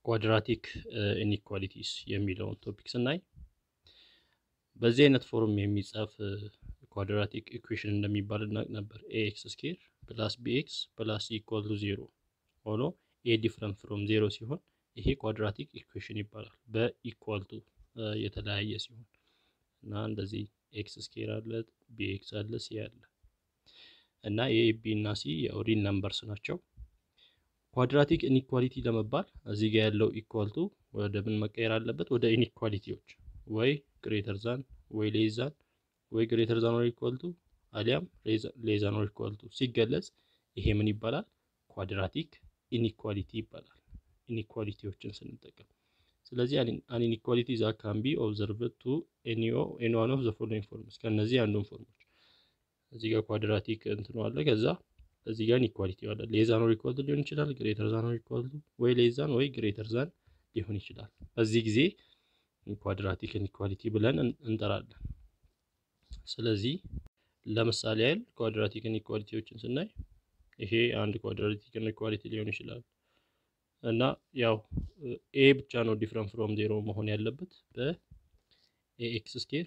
ኳድራቲክ ኢኒኳሊቲስ የሚለውን ቶፒክ ስናይ በዚህ አይነት ፎርም የሚጻፍ ኳድራቲክ ኢኩዌሽን እንደሚባል እናውቅ ነበር። ኤኤክስ ስኬር ፕላስ ቢኤክስ ፕላስ ኢኳል ቱ ዜሮ ሆኖ ኤ ዲፍረንት ፍሮም ዜሮ ሲሆን ይሄ ኳድራቲክ ኢኩዌሽን ይባላል። በኢኳል ቱ የተለያየ ሲሆን እና እንደዚህ ኤክስ ስኬር አለ፣ ቢኤክስ አለ፣ ሲ አለ እና ኤ ቢ እና ሲ የኦሪን ነምበርስ ናቸው። ኳድራቲክ ኢኒኳሊቲ ለመባል እዚህ ጋር ያለው ኢኳል ቱ ወደ ምን መቀየር አለበት? ወደ ኢኒኳሊቲዎች ወይ ግሬተር ዛን ወይ ሌዛን ወይ ግሬተር ዛን ኦር ኢኳል ቱ አሊያም ሌዛን ኦር ኢኳል ቱ ሲገለጽ ይሄ ምን ይባላል? ኳድራቲክ ኢኒኳሊቲ ይባላል። ኢኒኳሊቲዎችን ስንጠቀም ስለዚህ አን ኢኒኳሊቲ ዛ ካን ቢ ኦብዘርቭድ ቱ ኤኒ ዋን ኦፍ ዘ ፎሎዊንግ ፎርምስ ከነዚህ አንዱን ፎርሞች እዚህ ጋር ኳድራቲክ እንትኑ አለ ከዛ እዚህ ጋር ኢኒኳሊቲ አለ። ሌዛን ኦር ኢኳል ቱ ሊሆን ይችላል፣ ግሬተር ዛን ኦር ኢኳል ቱ ወይ ሌዛን ወይ ግሬተር ዛን ሊሆን ይችላል። በዚህ ጊዜ ኳድራቲክ ኢኒኳሊቲ ብለን እንጠራለን። ስለዚህ ለምሳሌ ያህል ኳድራቲክ ኢኒኳሊቲዎችን ስናይ ይሄ አንድ ኳድራቲክ ኢኒኳሊቲ ሊሆን ይችላል እና ያው ኤ ብቻ ነው ዲፍረንት ፍሮም ዜሮ መሆን ያለበት በኤኤክስ ስኬር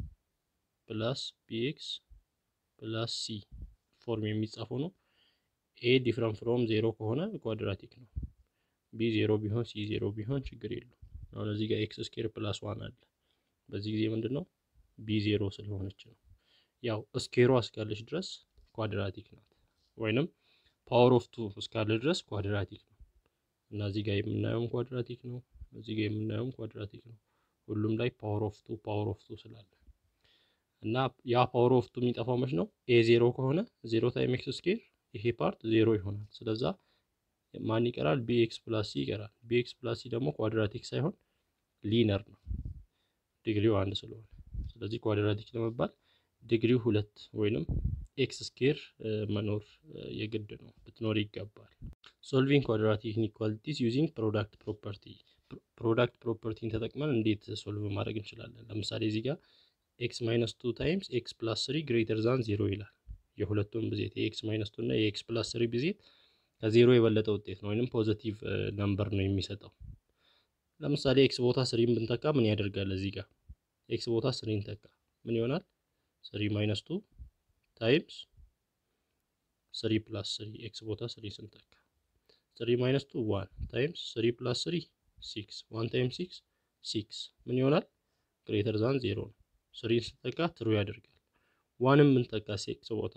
ፕላስ ቢኤክስ ፕላስ ሲ ፎርም የሚጻፈው ነው። ኤ ዲፍረንት ፍሮም ዜሮ ከሆነ ኳድራቲክ ነው። ቢ ዜሮ ቢሆን ሲ ዜሮ ቢሆን ችግር የለውም። አሁን እዚህ ጋር ኤክስ ስኬር ፕላስ ዋን አለ። በዚህ ጊዜ ምንድን ነው ቢ ዜሮ ስለሆነች ነው። ያው ስኬሯ እስካለች ድረስ ኳድራቲክ ናት፣ ወይንም ፓወር ኦፍ ቱ እስካለ ድረስ ኳድራቲክ ነው እና እዚህ ጋር የምናየውም ኳድራቲክ ነው፣ እዚህ ጋር የምናየውም ኳድራቲክ ነው። ሁሉም ላይ ፓወር ኦፍ ቱ ፓወር ኦፍ ቱ ስላለ እና ያ ፓወር ኦፍ ቱ የሚጠፋው መች ነው? ኤ ዜሮ ከሆነ ዜሮ ታይም ኤክስ ስኬር ይሄ ፓርት ዜሮ ይሆናል። ስለዛ ማን ይቀራል? ቢኤክስ ፕላስ ሲ ይቀራል። ቢኤክስ ፕላስ ሲ ደግሞ ኳድራቲክ ሳይሆን ሊነር ነው ዲግሪው አንድ ስለሆነ። ስለዚህ ኳድራቲክ ለመባል ዲግሪው ሁለት ወይንም ኤክስ ስኬር መኖር የግድ ነው ልትኖር ይገባል። ሶልቪንግ ኳድራቲክ ኢኒኳሊቲስ ዩዚንግ ፕሮዳክት ፕሮፐርቲ። ፕሮዳክት ፕሮፐርቲን ተጠቅመን እንዴት ሶልቭ ማድረግ እንችላለን? ለምሳሌ እዚህ ጋር ኤክስ ማይነስ ቱ ታይምስ ኤክስ ፕላስ ስሪ ግሬተር ዛን ዜሮ ይላል። የሁለቱም ብዜት የኤክስ ማይነስ ቱ እና የኤክስ ፕላስ ስሪ ብዜት ከዜሮ የበለጠ ውጤት ነው ወይንም ፖዘቲቭ ነምበር ነው የሚሰጠው። ለምሳሌ ኤክስ ቦታ ስሪን ብንተካ ምን ያደርጋል? እዚህ ጋር ኤክስ ቦታ ስሪን ተካ ምን ይሆናል? ስሪ ማይነስ ቱ ታይምስ ስሪ ፕላስ ስሪ ኤክስ ቦታ ስሪ ስንተካ ስሪ ማይነስ ቱ ዋን ታይምስ ስሪ ፕላስ ስሪ ሲክስ ዋን ታይምስ ሲክስ ሲክስ ምን ይሆናል? ግሬተር ዛን ዜሮ ነው። ስሪን ስንተካ ትሩ ያደርጋል። ዋንም ብንተካ ኤክስ ቦታ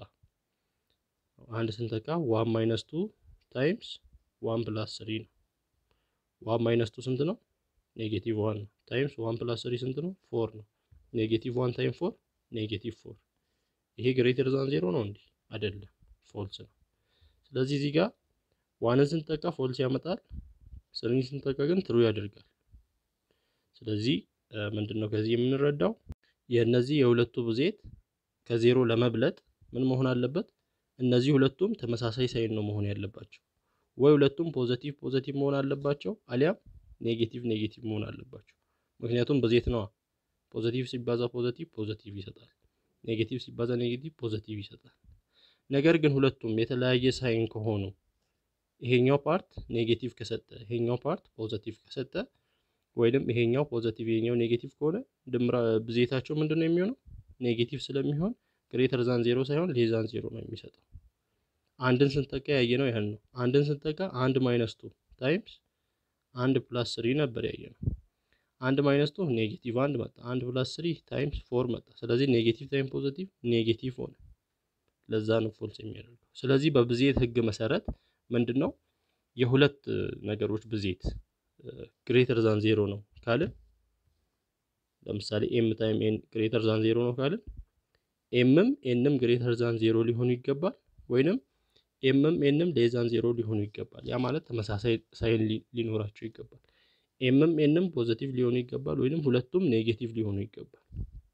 አንድ ስንተካ ዋን ማይነስ ቱ ታይምስ ዋን ፕላስ ስሪ ነው። ዋን ማይነስ ቱ ስንት ነው? ኔጌቲቭ ዋን ነው። ታይምስ ዋን ፕላስ ስሪ ስንት ነው? ፎር ነው። ኔጌቲቭ ዋን ታይም ፎር ኔጌቲቭ ፎር። ይሄ ግሬተር ዛን ዜሮ ነው እንዴ? አይደለም፣ ፎልስ ነው። ስለዚህ እዚህ ጋር ዋንን ስንጠቃ ፎልስ ያመጣል፣ ስሪን ስንጠቃ ግን ትሩ ያደርጋል። ስለዚህ ምንድን ነው ከዚህ የምንረዳው የእነዚህ የሁለቱ ብዜት ከዜሮ ለመብለጥ ምን መሆን አለበት? እነዚህ ሁለቱም ተመሳሳይ ሳይን ነው መሆን ያለባቸው። ወይ ሁለቱም ፖዘቲቭ ፖዘቲቭ መሆን አለባቸው፣ አሊያም ኔጌቲቭ ኔጌቲቭ መሆን አለባቸው። ምክንያቱም ብዜት ነዋ። ፖዘቲቭ ሲባዛ ፖዘቲቭ ፖዘቲቭ ይሰጣል፣ ኔጌቲቭ ሲባዛ ኔጌቲቭ ፖዘቲቭ ይሰጣል። ነገር ግን ሁለቱም የተለያየ ሳይን ከሆኑ ይሄኛው ፓርት ኔጌቲቭ ከሰጠ ይሄኛው ፓርት ፖዘቲቭ ከሰጠ ወይንም ይሄኛው ፖዘቲቭ ይሄኛው ኔጌቲቭ ከሆነ ድምራ ብዜታቸው ምንድን ነው የሚሆነው? ኔጌቲቭ ስለሚሆን ግሬተር ዛን ዜሮ ሳይሆን ሌዛን ዜሮ ነው የሚሰጠው። አንድን ስንጠቃ ያየ ነው ያህል ነው። አንድን ስንጠቃ አንድ ማይነስ ቱ ታይምስ አንድ ፕላስ ስሪ ነበር ያየ ነው። አንድ ማይነስ ቱ ኔጌቲቭ አንድ መጣ። አንድ ፕላስ ስሪ ታይምስ ፎር መጣ። ስለዚህ ኔጌቲቭ ታይም ፖዘቲቭ ኔጌቲቭ ሆነ። ለዛ ነው ፎልስ የሚያደርገው። ስለዚህ በብዜት ህግ መሰረት ምንድን ነው የሁለት ነገሮች ብዜት ግሬተር ዛን ዜሮ ነው ካልን ለምሳሌ ኤም ታይም ኤን ግሬተር ዛን ዜሮ ነው ካልን ኤምም ኤንም ግሬተር ዛን ዜሮ ሊሆኑ ይገባል፣ ወይንም ኤምም ኤንም ሌዛን ዜሮ ሊሆኑ ይገባል። ያ ማለት ተመሳሳይ ሳይን ሊኖራቸው ይገባል። ኤምም ኤንም ፖዘቲቭ ሊሆኑ ይገባል፣ ወይንም ሁለቱም ኔጌቲቭ ሊሆኑ ይገባል።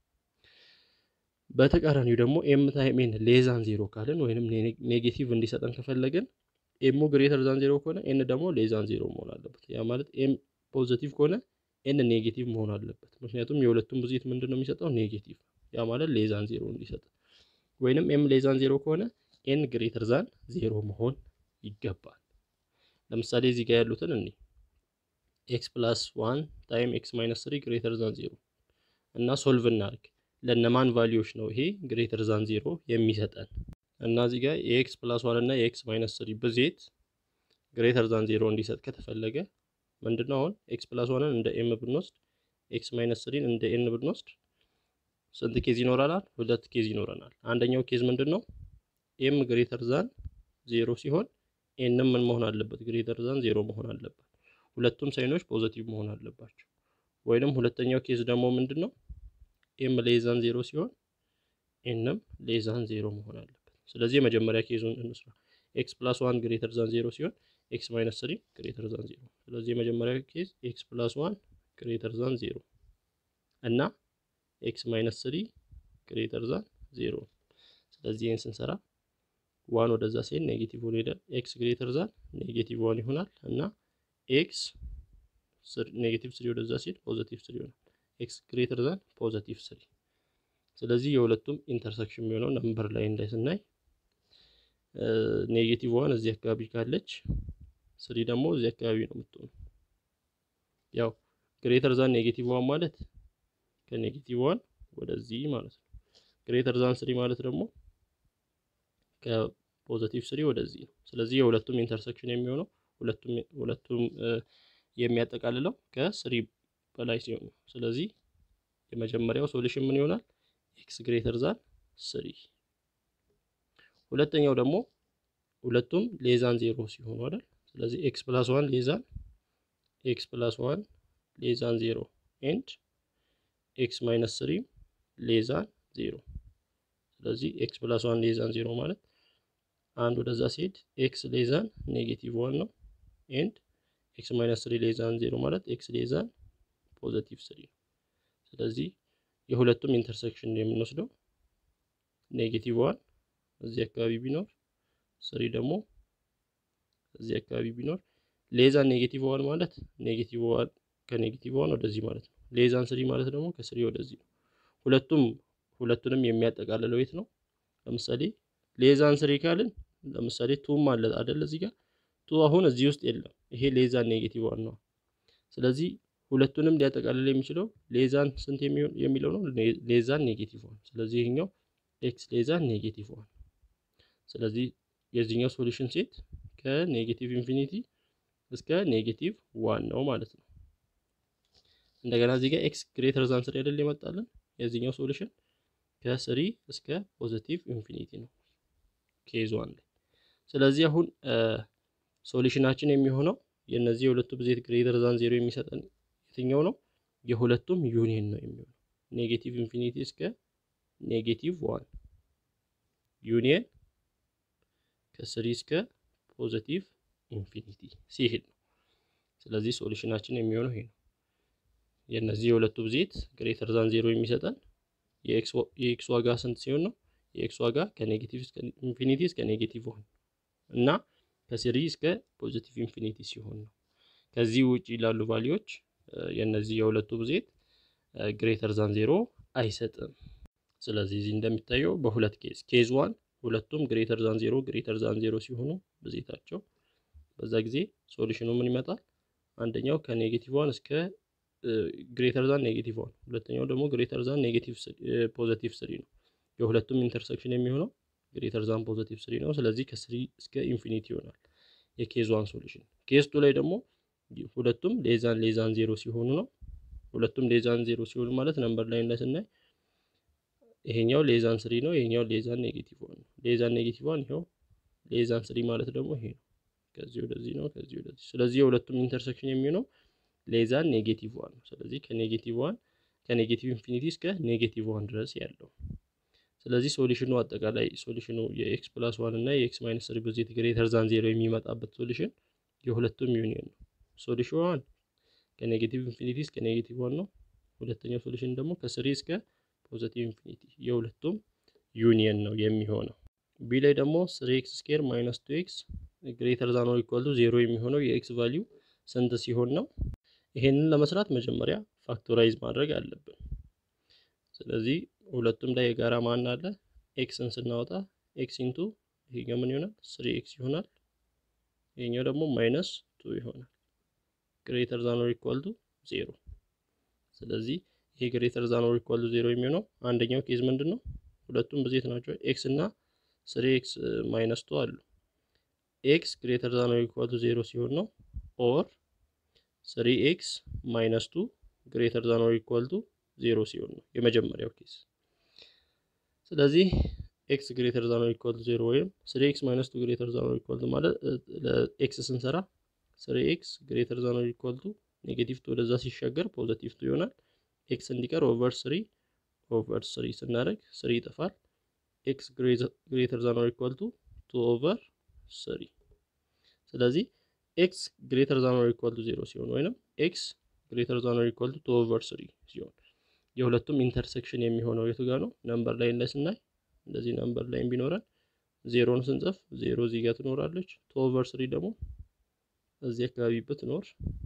በተቃራኒው ደግሞ ኤም ታይም ኤን ሌዛን ዜሮ ካልን ወይንም ኔጌቲቭ እንዲሰጠን ከፈለግን ኤሙ ግሬተር ዛን ዜሮ ከሆነ ኤን ደግሞ ሌዛን ዜሮ መሆን አለበት። ያ ማለት ኤም ፖዘቲቭ ከሆነ ኤን ኔጌቲቭ መሆን አለበት። ምክንያቱም የሁለቱም ብዜት ምንድን ነው የሚሰጠው ኔጌቲቭ። ያ ማለት ሌዛን ዜሮ እንዲሰጥ ወይንም ኤም ሌዛን ዜሮ ከሆነ ኤን ግሬተር ዛን ዜሮ መሆን ይገባል። ለምሳሌ እዚህ ጋር ያሉትን እኔ ኤክስ ፕላስ ዋን ታይም ኤክስ ማይነስ ስሪ ግሬተር ዛን ዜሮ እና ሶልቭ እናድርግ። ለነማን ቫሊዎች ነው ይሄ ግሬተር ዛን ዜሮ የሚሰጠን? እና እዚህ ጋር የኤክስ ፕላስ ዋን እና የኤክስ ማይነስ ስሪ ብዜት ግሬተር ዛን ዜሮ እንዲሰጥ ከተፈለገ ምንድነው አሁን ኤክስ ፕላስ ዋንን እንደ ኤም ብንወስድ ኤክስ ማይነስ ስሪን እንደ ኤን ብንወስድ ስንት ኬዝ ይኖረናል? ሁለት ኬዝ ይኖረናል። አንደኛው ኬዝ ምንድን ነው? ኤም ግሬተር ዛን ዜሮ ሲሆን ኤንም ምን መሆን አለበት? ግሬተር ዛን ዜሮ መሆን አለበት። ሁለቱም ሳይኖች ፖዘቲቭ መሆን አለባቸው። ወይንም ሁለተኛው ኬዝ ደግሞ ምንድን ነው? ኤም ሌዛን ዜሮ ሲሆን ኤንም ሌዛን ዜሮ መሆን አለበት። ስለዚህ የመጀመሪያ ኬዙን እንስራ። ኤክስ ፕላስ ዋን ግሬተር ዛን ዜሮ ሲሆን ኤክስ ማይነስ ስሪ ግሬተር ዛን ዜሮ። ስለዚህ የመጀመሪያ ኬዝ ኤክስ ፕላስ ዋን ግሬተር ዛን ዜሮ እና ኤክስ ማይነስ ስሪ ግሬተር ዛን ዜሮ። ስለዚህ ይህን ስንሰራ ዋን ወደዛ ሲሄድ ኔጌቲቭ ሆኖ ሄደ። ኤክስ ግሬተር ዛን ኔጌቲቭ ዋን ይሆናል እና ኤክስ ኔጌቲቭ ስሪ ወደዛ ሲሄድ ፖዘቲቭ ስሪ ይሆናል። ኤክስ ግሬተር ዛን ፖዘቲቭ ስሪ። ስለዚህ የሁለቱም ኢንተርሴክሽን የሚሆነው ነምበር ላይን ላይ ስናይ ኔጌቲቭ ዋን እዚህ አካባቢ ካለች ስሪ ደግሞ እዚህ አካባቢ ነው የምትሆነው። ያው ግሬተር ዛን ኔጌቲቭ ዋን ማለት ከኔጌቲቭ ዋን ወደዚህ ማለት ነው። ግሬተር ዛን ስሪ ማለት ደግሞ ከፖዘቲቭ ስሪ ወደዚህ ነው። ስለዚህ የሁለቱም ኢንተርሴክሽን የሚሆነው ሁለቱም ሁለቱም የሚያጠቃልለው ከስሪ በላይ ሲሆን ነው። ስለዚህ የመጀመሪያው ሶሉሽን ምን ይሆናል? ኤክስ ግሬተር ዛን ስሪ። ሁለተኛው ደግሞ ሁለቱም ሌዛን ዜሮ ሲሆኑ አይደል? ስለዚህ ኤክስ ፕላስ ዋን ሌዛን ኤክስ ፕላስ ዋን ሌዛን ዜሮ ኤንድ ኤክስ ማይነስ ስሪ ሌዛን ዜሮ። ስለዚህ ኤክስ ፕላስ ዋን ሌዛን ዜሮ ማለት አንድ ወደዛ ሲሄድ ኤክስ ሌዛን ኔጌቲቭ ዋን ነው ኤንድ ኤክስ ማይነስ ስሪ ሌዛን ዜሮ ማለት ኤክስ ሌዛን ፖዘቲቭ ስሪ ነው። ስለዚህ የሁለቱም ኢንተርሴክሽን የምንወስደው ኔጌቲቭ ዋን እዚህ አካባቢ ቢኖር ስሪ ደግሞ እዚህ አካባቢ ቢኖር ሌዛን ኔጌቲቭ ዋን ማለት ኔጌቲቭ ዋን ከኔጌቲቭ ዋን ወደዚህ ማለት ነው። ሌዛን ስሪ ማለት ደግሞ ከስሪ ወደዚህ ነው። ሁለቱም ሁለቱንም የሚያጠቃልለው የት ነው? ለምሳሌ ሌዛን ስሪ ካልን ለምሳሌ ቱም አለ አይደል? እዚህ ጋር ቱ አሁን እዚህ ውስጥ የለም። ይሄ ሌዛን ኔጌቲቭ ዋን ነው። ስለዚህ ሁለቱንም ሊያጠቃልል የሚችለው ሌዛን ስንት የሚለው ነው? ሌዛን ኔጌቲቭ ዋን። ስለዚህ ይሄኛው ኤክስ ሌዛን ኔጌቲቭ ዋን። ስለዚህ የዚህኛው ሶሉሽን ሴት ከኔጌቲቭ ኢንፊኒቲ እስከ ኔጌቲቭ ዋን ነው ማለት ነው። እንደገና እዚህ ጋር ኤክስ ግሬተር ዛን ስሪ አይደል ይመጣልን? የዚህኛው ሶሉሽን ከስሪ እስከ ፖዚቲቭ ኢንፊኒቲ ነው ኬዝ ዋን ላይ። ስለዚህ አሁን ሶሉሽናችን የሚሆነው የእነዚህ የሁለቱ ብዜት ግሬተር ዛን ዜሮ የሚሰጠን የትኛው ነው? የሁለቱም ዩኒየን ነው የሚሆነው ኔጌቲቭ ኢንፊኒቲ እስከ ኔጌቲቭ ዋን ዩኒየን ከስሪ እስከ ፖዚቲቭ ኢንፊኒቲ ሲሄድ ነው። ስለዚህ ሶሉሽናችን የሚሆነው ይሄ ነው። የእነዚህ የሁለቱ ብዜት ግሬተር ዛን ዜሮ የሚሰጠን የኤክስ ዋጋ ስንት ሲሆን ነው? የኤክስ ዋጋ ከኔጌቲቭ እስከ ኢንፊኒቲ እስከ ኔጌቲቭ ዋን እና ከስሪ እስከ ፖዚቲቭ ኢንፊኒቲ ሲሆን ነው። ከዚህ ውጭ ላሉ ቫሊዎች የእነዚህ የሁለቱ ብዜት ግሬተር ዛን ዜሮ አይሰጥም። ስለዚህ እዚህ እንደሚታየው በሁለት ኬዝ ኬዝ ዋን ሁለቱም ግሬተር ዛን ዜሮ ግሬተር ዛን ዜሮ ሲሆኑ ብዜታቸው በዛ ጊዜ ሶሉሽኑ ምን ይመጣል? አንደኛው ከኔጌቲቭ ዋን እስከ ግሬተር ዛን ኔጌቲቭ ዋን፣ ሁለተኛው ደግሞ ግሬተር ዛን ኔጌቲቭ ፖዘቲቭ ስሪ ነው። የሁለቱም ኢንተርሴክሽን የሚሆነው ግሬተር ዛን ፖዘቲቭ ስሪ ነው። ስለዚህ ከስሪ እስከ ኢንፊኒቲ ይሆናል የኬዝ ዋን ሶሉሽን። ኬዝ ቱ ላይ ደግሞ ሁለቱም ሌዛን ሌዛን ዜሮ ሲሆኑ ነው። ሁለቱም ሌዛን ዜሮ ሲሆኑ ማለት ነምበር ላይ ላይ ስናይ ይሄኛው ሌዛን ስሪ ነው፣ ይሄኛው ሌዛን ኔጌቲቭ ዋን ነው። ሌዛን ኔጌቲቭ ዋን ይኸው፣ ሌዛን ስሪ ማለት ደግሞ ይሄ ነው። ከዚህ ወደዚህ ነው፣ ከዚህ ወደዚህ። ስለዚህ የሁለቱም ኢንተርሴክሽን የሚሆነው ሌዛን ኔጌቲቭ ዋን ነው። ስለዚህ ከኔጌቲቭ ዋን ከኔጌቲቭ ኢንፊኒቲ እስከ ኔጌቲቭ ዋን ድረስ ያለው ስለዚህ ሶሉሽኑ አጠቃላይ ሶሉሽኑ የኤክስ ፕላስ ዋን እና የኤክስ ማይነስ ስሪ ብዜት ግሬተር ዛን ዜሮ የሚመጣበት ሶሉሽን የሁለቱም ዩኒየን ነው። ሶሉሽን ዋን ከኔጌቲቭ ኢንፊኒቲ እስከ ኔጌቲቭ ዋን ነው። ሁለተኛው ሶሉሽን ደግሞ ከስሪ እስከ ፖዚቲቭ ኢንፊኒቲ የሁለቱም ዩኒየን ነው የሚሆነው። ቢ ላይ ደግሞ ስሪ ኤክስ ስኬር ማይነስ ቱ ኤክስ ግሬተር ዛን ኦር ኢኳል ቱ ዜሮ የሚሆነው የኤክስ ቫሊዩ ስንት ሲሆን ነው? ይሄንን ለመስራት መጀመሪያ ፋክቶራይዝ ማድረግ አለብን። ስለዚህ ሁለቱም ላይ የጋራ ማን አለ? ኤክስን ስናወጣ ኤክስ ኢንቱ ይሄኛው ምን ይሆናል? ስሪ ኤክስ ይሆናል። ይሄኛው ደግሞ ማይነስ ቱ ይሆናል። ግሬተር ዛን ኦር ኢኳል ቱ ዜሮ። ስለዚህ ይሄ ግሬተር ዛን ኦር ኢኳል ቱ ዜሮ የሚሆነው አንደኛው ኬዝ ምንድን ነው? ሁለቱም ብዜት ናቸው። ኤክስ እና ስሪ ኤክስ ማይነስ ቱ አሉ። ኤክስ ግሬተር ዛን ኦር ኢኳል ቱ ዜሮ ሲሆን ነው። ኦር ስሪ ኤክስ ማይነስ ቱ ግሬተር ዛን ኦር ኢኳል ቱ ዜሮ ሲሆን ነው የመጀመሪያው ኬዝ። ስለዚህ ኤክስ ግሬተር ዛን ኦር ኢኳል ቱ ዜሮ ወይም ስሪ ኤክስ ማይነስ ቱ ግሬተር ዛን ኦር ኢኳል ቱ ማለት ለኤክስ ስንሰራ ስሪ ኤክስ ግሬተር ዛን ኦር ኢኳል ቱ ኔጌቲቭ ቱ ወደዛ ሲሻገር ፖዘቲቭ ቱ ይሆናል። ኤክስ እንዲቀር ኦቨር ስሪ ኦቨር ስሪ ስናደርግ ስሪ ይጠፋል። ኤክስ ግሬተር ዛን ኦር ኢኳል ቱ ቱ ኦቨር ስሪ። ስለዚህ ኤክስ ግሬተር ዛን ኦር ኢኳል ቱ ዜሮ ሲሆን ወይንም ኤክስ ግሬተር ዛን ኦር ኢኳል ቱ ቱ ኦቨር ስሪ ሲሆን የሁለቱም ኢንተርሴክሽን የሚሆነው የቱ ጋር ነው? ነምበር ላይን ላይ ስናይ እንደዚህ ነምበር ላይን ቢኖረን ዜሮን ስንጽፍ ዜሮ እዚህ ጋር ትኖራለች። ቱ ኦቨር ስሪ ደግሞ እዚህ አካባቢ ብትኖር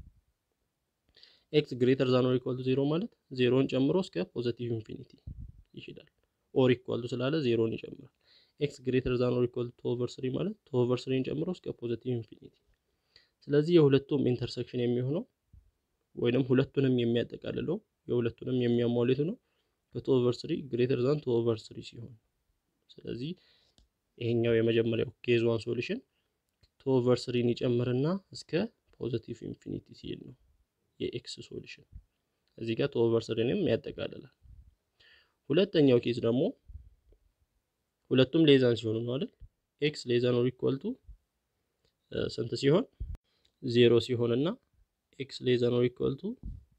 ኤክስ ግሬተር ዛን ኦር ኢኳል ቱ ዜሮ ማለት ዜሮን ጨምሮ እስከ ፖዘቲቭ ኢንፊኒቲ ይችላል። ኦር ኢኳል ቱ ስላለ ዜሮን ይጨምራል። ኤክስ ግሬተር ዛን ኦር ኢኳል ቱ ኦቨር ስሪ ማለት ቱ ኦቨር ስሪን ጨምሮ እስከ ፖዘቲቭ ኢንፊኒቲ። ስለዚህ የሁለቱም ኢንተርሴክሽን የሚሆነው ወይንም ሁለቱንም የሚያጠቃልለው የሁለቱንም የሚያሟሉት ነው ከቱ ኦቨር ስሪ ግሬተር ዛን ቱ ኦቨር ስሪ ሲሆን፣ ስለዚህ ይሄኛው የመጀመሪያው ኬዝ ዋን ሶሉሽን ቱ ኦቨር ስሪን ይጨምርና እስከ ፖዘቲቭ ኢንፊኒቲ ሲል ነው የኤክስ ሶሉሽን። እዚህ ጋር ቱ ኦቨር ስሪንም ያጠቃልላል። ሁለተኛው ኬዝ ደግሞ ሁለቱም ሌዛን ሲሆኑ ነው አይደል? ኤክስ ሌዛን ኦር ኢኳል ቱ ስንት ሲሆን ዜሮ ሲሆን እና ኤክስ ሌዛን ኦር ኢኳል ቱ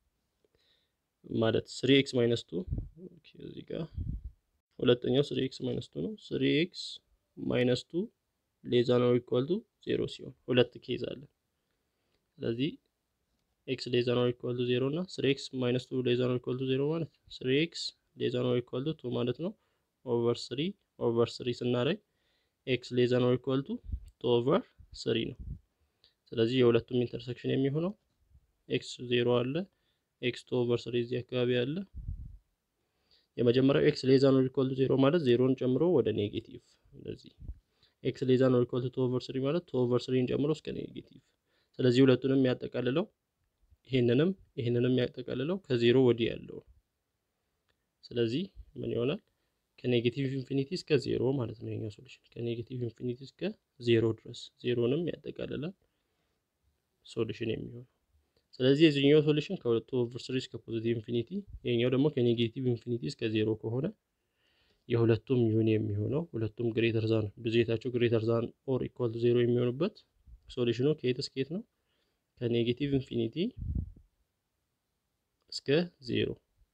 ማለት ስሪ ኤክስ ማይነስ ቱ እዚህ ጋር ሁለተኛው ስሪ ኤክስ ማይነስ ቱ ነው። ስሪ ኤክስ ማይነስ ቱ ሌዛን ኦር ኢኳል ቱ ዜሮ ሲሆን ሁለት ኬዝ አለ። ስለዚህ ኤክስ ሌዛን ኦር ኢኳል ቱ ዜሮ እና ስሪ ኤክስ ማይነስ ቱ ሌዛን ኦር ኢኳል ቱ ዜሮ ማለት ስሪ ኤክስ ሌዛን ኦር ኢኳል ቱ ቱ ማለት ነው። ኦቨር ስሪ ኦቨር ስሪ ስናደርግ ኤክስ ሌዛን ኦር ኢኳል ቱ ቱ ኦቨር ስሪ ነው። ስለዚህ የሁለቱም ኢንተርሴክሽን የሚሆነው ኤክስ ዜሮ አለ ኤክስ ቱ ኦቨር ስሪ እዚህ አካባቢ አለ። የመጀመሪያው ኤክስ ሌዛን ኦር ኢኳል ቱ ዜሮ ማለት ዜሮን ጨምሮ ወደ ኔጌቲቭ እንደዚህ። ኤክስ ሌዛን ኦር ኢኳል ቱ ቱ ኦቨር ስሪ ማለት ቱ ኦቨር ስሪን ጨምሮ እስከ ኔጌቲቭ። ስለዚህ ሁለቱንም የሚያጠቃልለው ይሄንንም ይሄንንም የሚያጠቃልለው ከዜሮ ወዲህ ያለው። ስለዚህ ምን ይሆናል? ከኔጌቲቭ ኢንፊኒቲ እስከ ዜሮ ማለት ነው የኛ ሶሉሽን። ከኔጌቲቭ ኢንፊኒቲ እስከ ዜሮ ድረስ ዜሮንም ያጠቃልላል ሶሉሽን የሚሆነው ስለዚህ የዚህኛው ሶሉሽን ከሁለቱ ኦቨር ስሪ እስከ ፖዚቲቭ ኢንፊኒቲ የኛው ደግሞ ከኔጌቲቭ ኢንፊኒቲ እስከ ዜሮ ከሆነ የሁለቱም ዩኒ የሚሆነው ሁለቱም ግሬተር ዛን ብዜታቸው ግሬተር ዛን ኦር ኢኳል ቱ ዜሮ የሚሆኑበት ሶሉሽኑ ከየት እስከ የት ነው? ከኔጌቲቭ ኢንፊኒቲ እስከ ዜሮ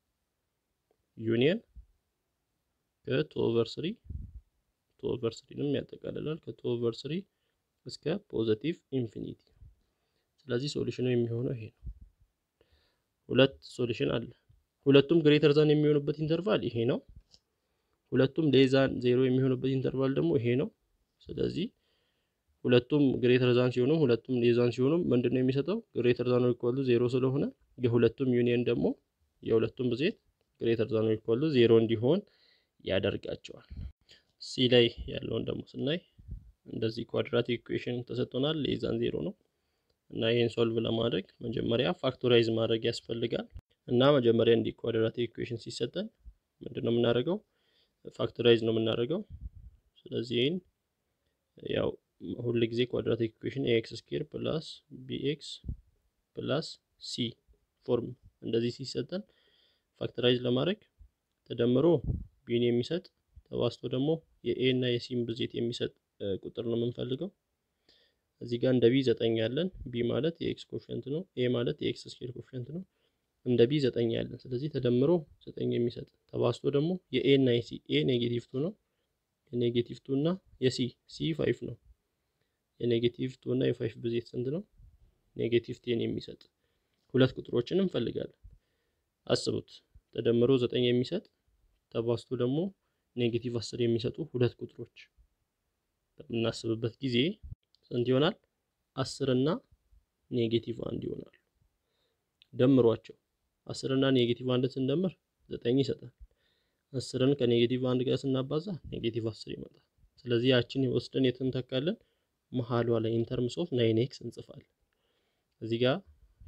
ዩኒየን ከቱ ኦቨር ስሪ ቱ ኦቨር ስሪንም ያጠቃልላል ከቱ ኦቨር ስሪ እስከ ፖዚቲቭ ኢንፊኒቲ ስለዚህ ሶሉሽኑ የሚሆነው ይሄ ነው። ሁለት ሶሉሽን አለ። ሁለቱም ግሬተር ዛን የሚሆኑበት ኢንተርቫል ይሄ ነው። ሁለቱም ሌዛን ዜሮ የሚሆኑበት ኢንተርቫል ደግሞ ይሄ ነው። ስለዚህ ሁለቱም ግሬተር ዛን ሲሆኑ ሁለቱም ሌዛን ሲሆኑ ምንድን ነው የሚሰጠው? ግሬተር ዛን ኢኳል ቱ ዜሮ ስለሆነ የሁለቱም ዩኒየን ደግሞ የሁለቱም ብዜት ግሬተር ዛን ኢኳል ቱ ዜሮ እንዲሆን ያደርጋቸዋል። ሲ ላይ ያለውን ደግሞ ስናይ እንደዚህ ኳድራቲክ ኢኩዌሽን ተሰጥቶናል። ሌዛን ዜሮ ነው እና ይህን ሶልቭ ለማድረግ መጀመሪያ ፋክቶራይዝ ማድረግ ያስፈልጋል። እና መጀመሪያ እንዲህ ኳድራቲክ ኢኩዌሽን ሲሰጠን ምንድን ነው የምናደርገው? ፋክቶራይዝ ነው የምናደርገው። ስለዚህ ይህን ያው ሁል ጊዜ ኳድራቲክ ኢኩዌሽን ኤክስ ስኬር ፕላስ ቢኤክስ ፕላስ ሲ ፎርም እንደዚህ ሲሰጠን ፋክቶራይዝ ለማድረግ ተደምሮ ቢን የሚሰጥ ተባስቶ ደግሞ የኤ እና የሲን ብዜት የሚሰጥ ቁጥር ነው የምንፈልገው። እዚህ ጋር እንደ ቢ ዘጠኝ ያለን ቢ ማለት የኤክስ ኮፊሸንት ነው። ኤ ማለት የኤክስ ስኬር ኮፊሸንት ነው። እንደ ቢ ዘጠኝ ያለን ስለዚህ ተደምሮ ዘጠኝ የሚሰጥ ተባስቶ ደግሞ የኤ እና የሲ ኤ ኔጌቲቭ ቱ ነው። የኔጌቲቭ ቱ እና የሲ ሲ ፋይፍ ነው። የኔጌቲቭ ቱ እና የፋይፍ ብዜት ስንት ነው? ኔጌቲቭ ቴን የሚሰጥ ሁለት ቁጥሮችን እንፈልጋለን። አስቡት ተደምሮ ዘጠኝ የሚሰጥ ተባስቶ ደግሞ ኔጌቲቭ አስር የሚሰጡ ሁለት ቁጥሮች በምናስብበት ጊዜ ስንት ይሆናል? አስር እና ኔጌቲቭ አንድ ይሆናሉ። ደምሯቸው አስር እና ኔጌቲቭ አንድን ስንደምር ዘጠኝ ይሰጣል። አስርን ከኔጌቲቭ አንድ ጋር ስናባዛ ኔጌቲቭ አስር ይመጣል። ስለዚህ ያችን ወስደን የት እንተካለን? መሀሏ ላይ ኢንተርምስ ኦፍ ናይን ኤክስ እንጽፋለን። እዚህ ጋር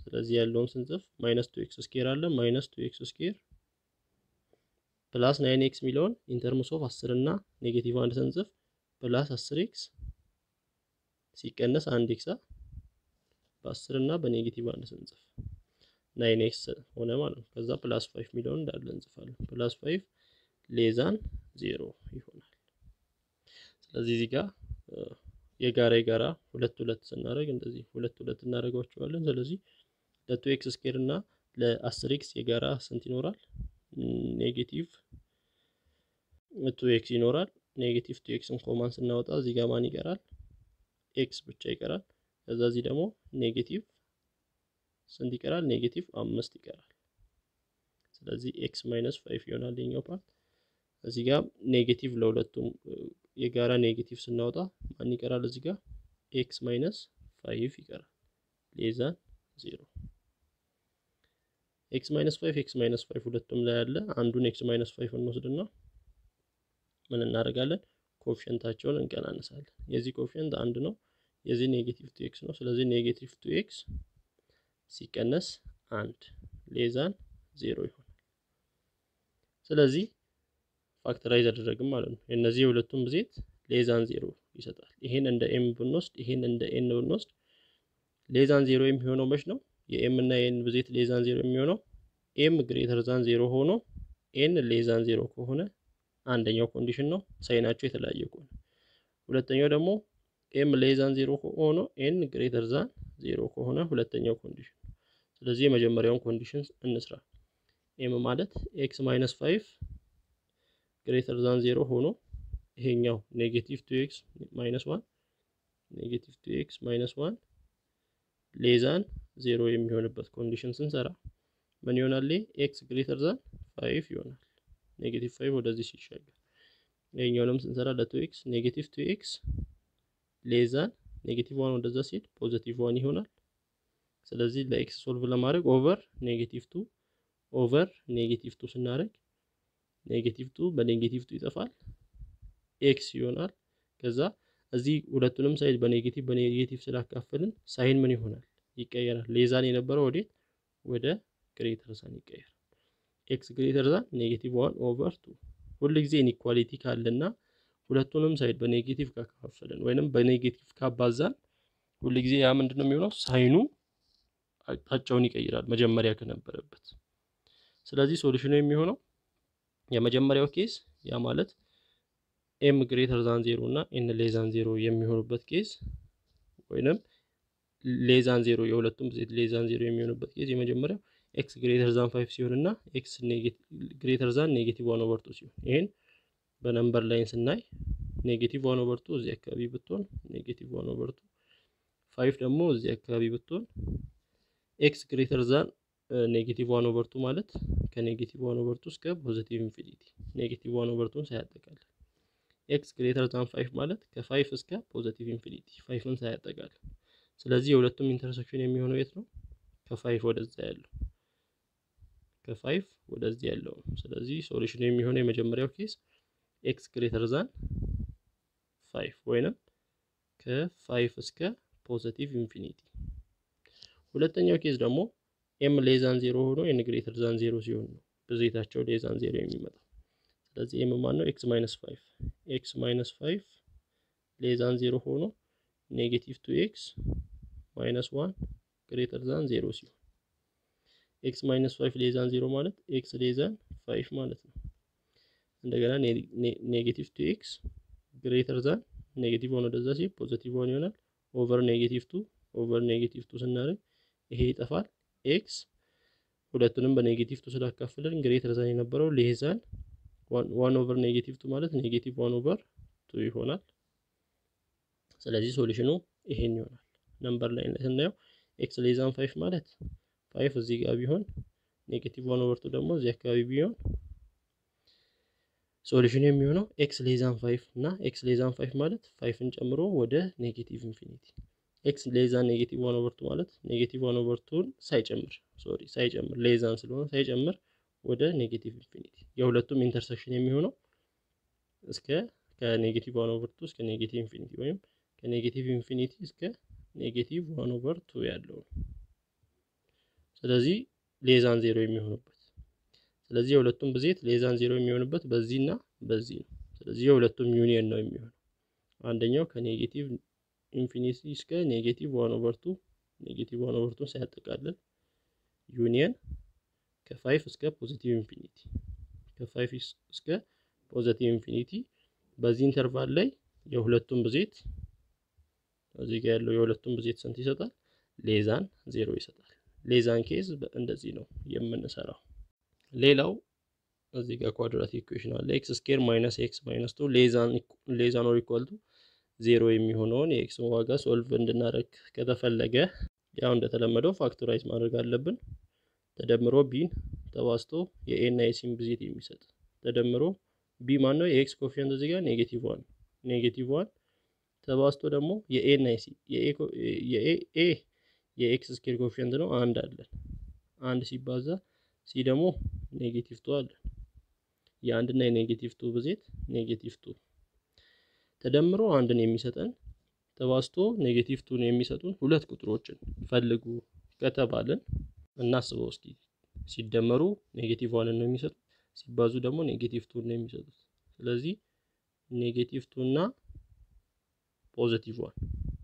ስለዚህ ያለውን ስንጽፍ ማይነስ ቱ ኤክስ ስኬር አለ ማይነስ ቱ ኤክስ ስኬር ፕላስ ናይን ኤክስ የሚለውን ኢንተርምስ ኦፍ አስር እና ኔጌቲቭ አንድ ስንጽፍ ፕላስ አስር ኤክስ ሲቀነስ አንድ ኤክሳ በአስር እና በኔጌቲቭ አንድ ስንጽፍ ናይን ኤክስ ሆነ ማለት ነው። ከዛ ፕላስ ፋይቭ የሚለውን እንዳለ እንጽፋለን። ፕላስ ፋይቭ ሌዛን ዜሮ ይሆናል። ስለዚህ እዚህ ጋር የጋራ የጋራ ሁለት ሁለት ስናደርግ እንደዚህ ሁለት ሁለት እናደርጋቸዋለን። ስለዚህ ለቱ ኤክስ ስኬር እና ለአስር ኤክስ የጋራ ስንት ይኖራል? ኔጌቲቭ ቱ ኤክስ ይኖራል። ኔጌቲቭ ቱ ኤክስን ኮማን ስናወጣ እዚህ ጋር ማን ይቀራል? ኤክስ ብቻ ይቀራል። ከዛ እዚህ ደግሞ ኔጌቲቭ ስንት ይቀራል? ኔጌቲቭ አምስት ይቀራል። ስለዚህ ኤክስ ማይነስ ፋይቭ ይሆናል የኛው ፓርት። እዚህ ጋር ኔጌቲቭ ለሁለቱም የጋራ ኔጌቲቭ ስናወጣ ማን ይቀራል? እዚህ ጋር ኤክስ ማይነስ ፋይቭ ይቀራል ሌዛን ዜሮ። ኤክስ ማይነስ ፋይቭ ኤክስ ማይነስ ፋይቭ ሁለቱም ላይ ያለ አንዱን ኤክስ ማይነስ ፋይቭ እንወስድና ምን እናደርጋለን? ኮፊሸንታቸውን እንቀናነሳለን። የዚህ ኮፊሸንት አንድ ነው፣ የዚህ ኔጌቲቭ ቱ ኤክስ ነው። ስለዚህ ኔጌቲቭ ቱ ኤክስ ሲቀነስ አንድ ሌዛን ዜሮ ይሆናል። ስለዚህ ፋክተራይዝ አደረግም ማለት ነው። የእነዚህ የሁለቱም ብዜት ሌዛን ዜሮ ይሰጣል። ይሄን እንደ ኤም ብንወስድ ይሄን እንደ ኤን ብንወስድ ሌዛን ዜሮ የሚሆነው መች ነው? የኤም እና የኤን ብዜት ሌዛን ዜሮ የሚሆነው ኤም ግሬተር ዛን ዜሮ ሆኖ ኤን ሌዛን ዜሮ ከሆነ አንደኛው ኮንዲሽን ነው፣ ሳይናቸው የተለያየ ከሆነ። ሁለተኛው ደግሞ ኤም ሌዛን ዜሮ ሆኖ ኤን ግሬተር ዛን ዜሮ ከሆነ ሁለተኛው ኮንዲሽን ነው። ስለዚህ የመጀመሪያውን ኮንዲሽን እንስራ። ኤም ማለት ኤክስ ማይነስ ፋይቭ ግሬተር ዛን ዜሮ ሆኖ ይሄኛው ኔጌቲቭ ቱ ኤክስ ማይነስ ዋን ኔጌቲቭ ቱ ኤክስ ማይነስ ዋን ሌዛን ዜሮ የሚሆንበት ኮንዲሽን ስንሰራ ምን ይሆናል? ኤክስ ግሬተር ዛን ፋይቭ ይሆናል። ኔጌቲቭ ፋይቭ ወደዚህ ሲሻገር ይሄኛውንም ስንሰራ ለቱ ኤክስ ኔጌቲቭ ቱ ኤክስ ሌዛን ኔጌቲቭ ዋን ወደዛ ሲሄድ ፖዘቲቭ ዋን ይሆናል። ስለዚህ ለኤክስ ሶልቭ ለማድረግ ኦቨር ኔጌቲቭ ቱ ኦቨር ኔጌቲቭ ቱ ስናደርግ ኔጌቲቭ ቱ በኔጌቲቭ ቱ ይጠፋል፣ ኤክስ ይሆናል። ከዛ እዚህ ሁለቱንም ሳይድ በኔጌቲቭ በኔጌቲቭ ስላካፈልን ሳይን ምን ይሆናል? ይቀየራል። ሌዛን የነበረው ወዴት? ወደ ግሬተር ዛን ይቀየራል። ኤክስ ግሬተር ዛን ኔጌቲቭ ዋን ኦቨር ቱ። ሁል ጊዜ ኢኒኳሊቲ ካለና ሁለቱንም ሳይድ በኔጌቲቭ ካካፈልን ወይንም በኔጌቲቭ ካባዛን ሁል ጊዜ ያ ምንድን ነው የሚሆነው? ሳይኑ አቅጣጫውን ይቀይራል መጀመሪያ ከነበረበት። ስለዚህ ሶሉሽኑ የሚሆነው የመጀመሪያው ኬስ ያ ማለት ኤም ግሬተር ዛን ዜሮ እና ኤን ሌዛን ዜሮ የሚሆኑበት ኬስ ወይንም ሌዛን ዜሮ የሁለቱም ብዜት ሌዛን ዜሮ የሚሆኑበት ኬስ የመጀመሪያው ኤክስ ግሬተር ዛን ፋይቭ ሲሆን እና ኤክስ ግሬተር ዛን ኔጌቲቭ ዋን ኦቨር ቱ ሲሆን ይሄን በነምበር ላይን ስናይ ኔጌቲቭ ዋን ኦቨር ቱ እዚህ አካባቢ ብትሆን ኔጌቲቭ ዋን ኦቨር ቱ ፋይቭ ደግሞ እዚህ አካባቢ ብትሆን ኤክስ ግሬተር ዛን ኔጌቲቭ ዋን ኦቨር ቱ ማለት ከኔጌቲቭ ዋን ኦቨር ቱ እስከ ፖዚቲቭ ኢንፊኒቲ ኔጌቲቭ ዋን ኦቨር ቱን ሳያጠቃልል ኤክስ ግሬተር ዛን ፋይቭ ማለት ከፋይቭ እስከ ፖዚቲቭ ኢንፊኒቲ ፋይቭን ሳያጠቃልል። ስለዚህ የሁለቱም ኢንተርሴክሽን የሚሆነው የት ነው? ከፋይቭ ወደዛ ያለው ከፋይቭ ወደዚህ ያለው ነው። ስለዚህ ሶሉሽኑ የሚሆነው የመጀመሪያው ኬስ ኤክስ ግሬተር ዛን ፋይቭ ወይንም ከፋይቭ እስከ ፖዚቲቭ ኢንፊኒቲ። ሁለተኛው ኬስ ደግሞ ኤም ሌዛን ዜሮ ሆኖ ኤን ግሬተር ዛን ዜሮ ሲሆን ነው ብዜታቸው ሌዛን ዜሮ የሚመጣው። ስለዚህ ኤም ማን ነው? ኤክስ ማይነስ ፋይቭ ኤክስ ማይነስ ፋይቭ ሌዛን ዜሮ ሆኖ ኔጌቲቭ ቱ ኤክስ ማይነስ ዋን ግሬተር ዛን ዜሮ ሲሆን ኤክስ ማይነስ ፋይቭ ሌዛን ዜሮ ማለት ኤክስ ሌዛን ፋይቭ ማለት ነው። እንደገና ኔጌቲቭ ቱ ኤክስ ግሬተር ዛን ኔጌቲቭ ዋን ወደዛ ሲሄድ ፖዚቲቭ ዋን ይሆናል። ኦቨር ኔጌቲቭ ቱ ኦቨር ኔጌቲቭ ቱ ስናደርግ ይሄ ይጠፋል። ኤክስ ሁለቱንም በኔጌቲቭ ቱ ስላካፍልን ግሬተር ዛን የነበረው ሌዛን ዋን ኦቨር ኔጌቲቭ ቱ ማለት ኔጌቲቭ ዋን ኦቨር ቱ ይሆናል። ስለዚህ ሶሉሽኑ ይሄን ይሆናል። ነምበር ላይ ስናየው ኤክስ ሌዛን ፋይቭ ማለት ፋይቭ እዚህ ጋር ቢሆን ኔጌቲቭ ዋን ኦቨር ቱ ደግሞ እዚህ አካባቢ ቢሆን ሶሉሽኑ የሚሆነው ኤክስ ሌዛን ፋይቭ እና ኤክስ ሌዛን ፋይቭ ማለት ፋይቭን ጨምሮ ወደ ኔጌቲቭ ኢንፊኒቲ ኤክስ ሌዛን ኔጌቲቭ ዋን ኦቨር ቱ ማለት ኔጌቲቭ ዋን ኦቨር ቱን ሳይጨምር ሶሪ ሳይጨምር ሌዛን ስለሆነ ሳይጨምር ወደ ኔጌቲቭ ኢንፊኒቲ የሁለቱም ኢንተርሴክሽን የሚሆነው እስከ ከኔጌቲቭ ዋን ኦቨር ቱ እስከ ኔጌቲቭ ኢንፊኒቲ ወይም ከኔጌቲቭ ኢንፊኒቲ እስከ ኔጌቲቭ ዋን ኦቨር ቱ ያለው ነው። ስለዚህ ሌዛን ዜሮ የሚሆኑበት ስለዚህ የሁለቱም ብዜት ሌዛን ዜሮ የሚሆንበት በዚህ እና በዚህ ነው። ስለዚህ የሁለቱም ዩኒየን ነው የሚሆነው። አንደኛው ከኔጌቲቭ ኢንፊኒቲ እስከ ኔጌቲቭ ዋን ኦቨር ቱ ኔጌቲቭ ዋን ኦቨር ቱን ሳያጠቃልል ዩኒየን ከፋይቭ እስከ ፖዚቲቭ ኢንፊኒቲ ከፋይቭ እስከ ፖዚቲቭ ኢንፊኒቲ በዚህ ኢንተርቫል ላይ የሁለቱም ብዜት እዚህ ጋር ያለው የሁለቱም ብዜት ስንት ይሰጣል? ሌዛን ዜሮ ይሰጣል። ሌዛን ኬዝ እንደዚህ ነው የምንሰራው። ሌላው እዚህ ጋር ኳድራቲክ ኢኩዌሽን አለ። ኤክስ ስኬር ማይነስ ኤክስ ማይነስ ቱ ሌዛን ኦር ኢኳል ቱ ዜሮ የሚሆነውን የኤክስን ዋጋ ሶልቭ እንድናደርግ ከተፈለገ ያው እንደተለመደው ፋክቶራይዝ ማድረግ አለብን። ተደምሮ ቢን ተባዝቶ የኤ እና የሲን ብዜት የሚሰጥ ተደምሮ ቢ ማን ነው? የኤክስ ኮፊሽንት እዚህ ጋር ኔጌቲቭ ዋን ኔጌቲቭ ዋን ተባዝቶ ደግሞ የኤ እና የሲ የኤ የኤክስ ስኬር ኮፊሽንት ነው አንድ አለን። አንድ ሲባዛ ሲ ደግሞ ኔጌቲቭ ቱ አለን። የአንድ እና የኔጌቲቭ ቱ ብዜት ኔጌቲቭ ቱ ተደምሮ አንድን የሚሰጠን ተባዝቶ ኔጌቲቭ ቱን የሚሰጡን ሁለት ቁጥሮችን ፈልጉ ከተባልን እናስበው እስኪ። ሲደመሩ ኔጌቲቭ ዋንን ነው የሚሰጡት፣ ሲባዙ ደግሞ ኔጌቲቭ ቱን ነው የሚሰጡት። ስለዚህ ኔጌቲቭ ቱ እና ፖዚቲቭ ዋን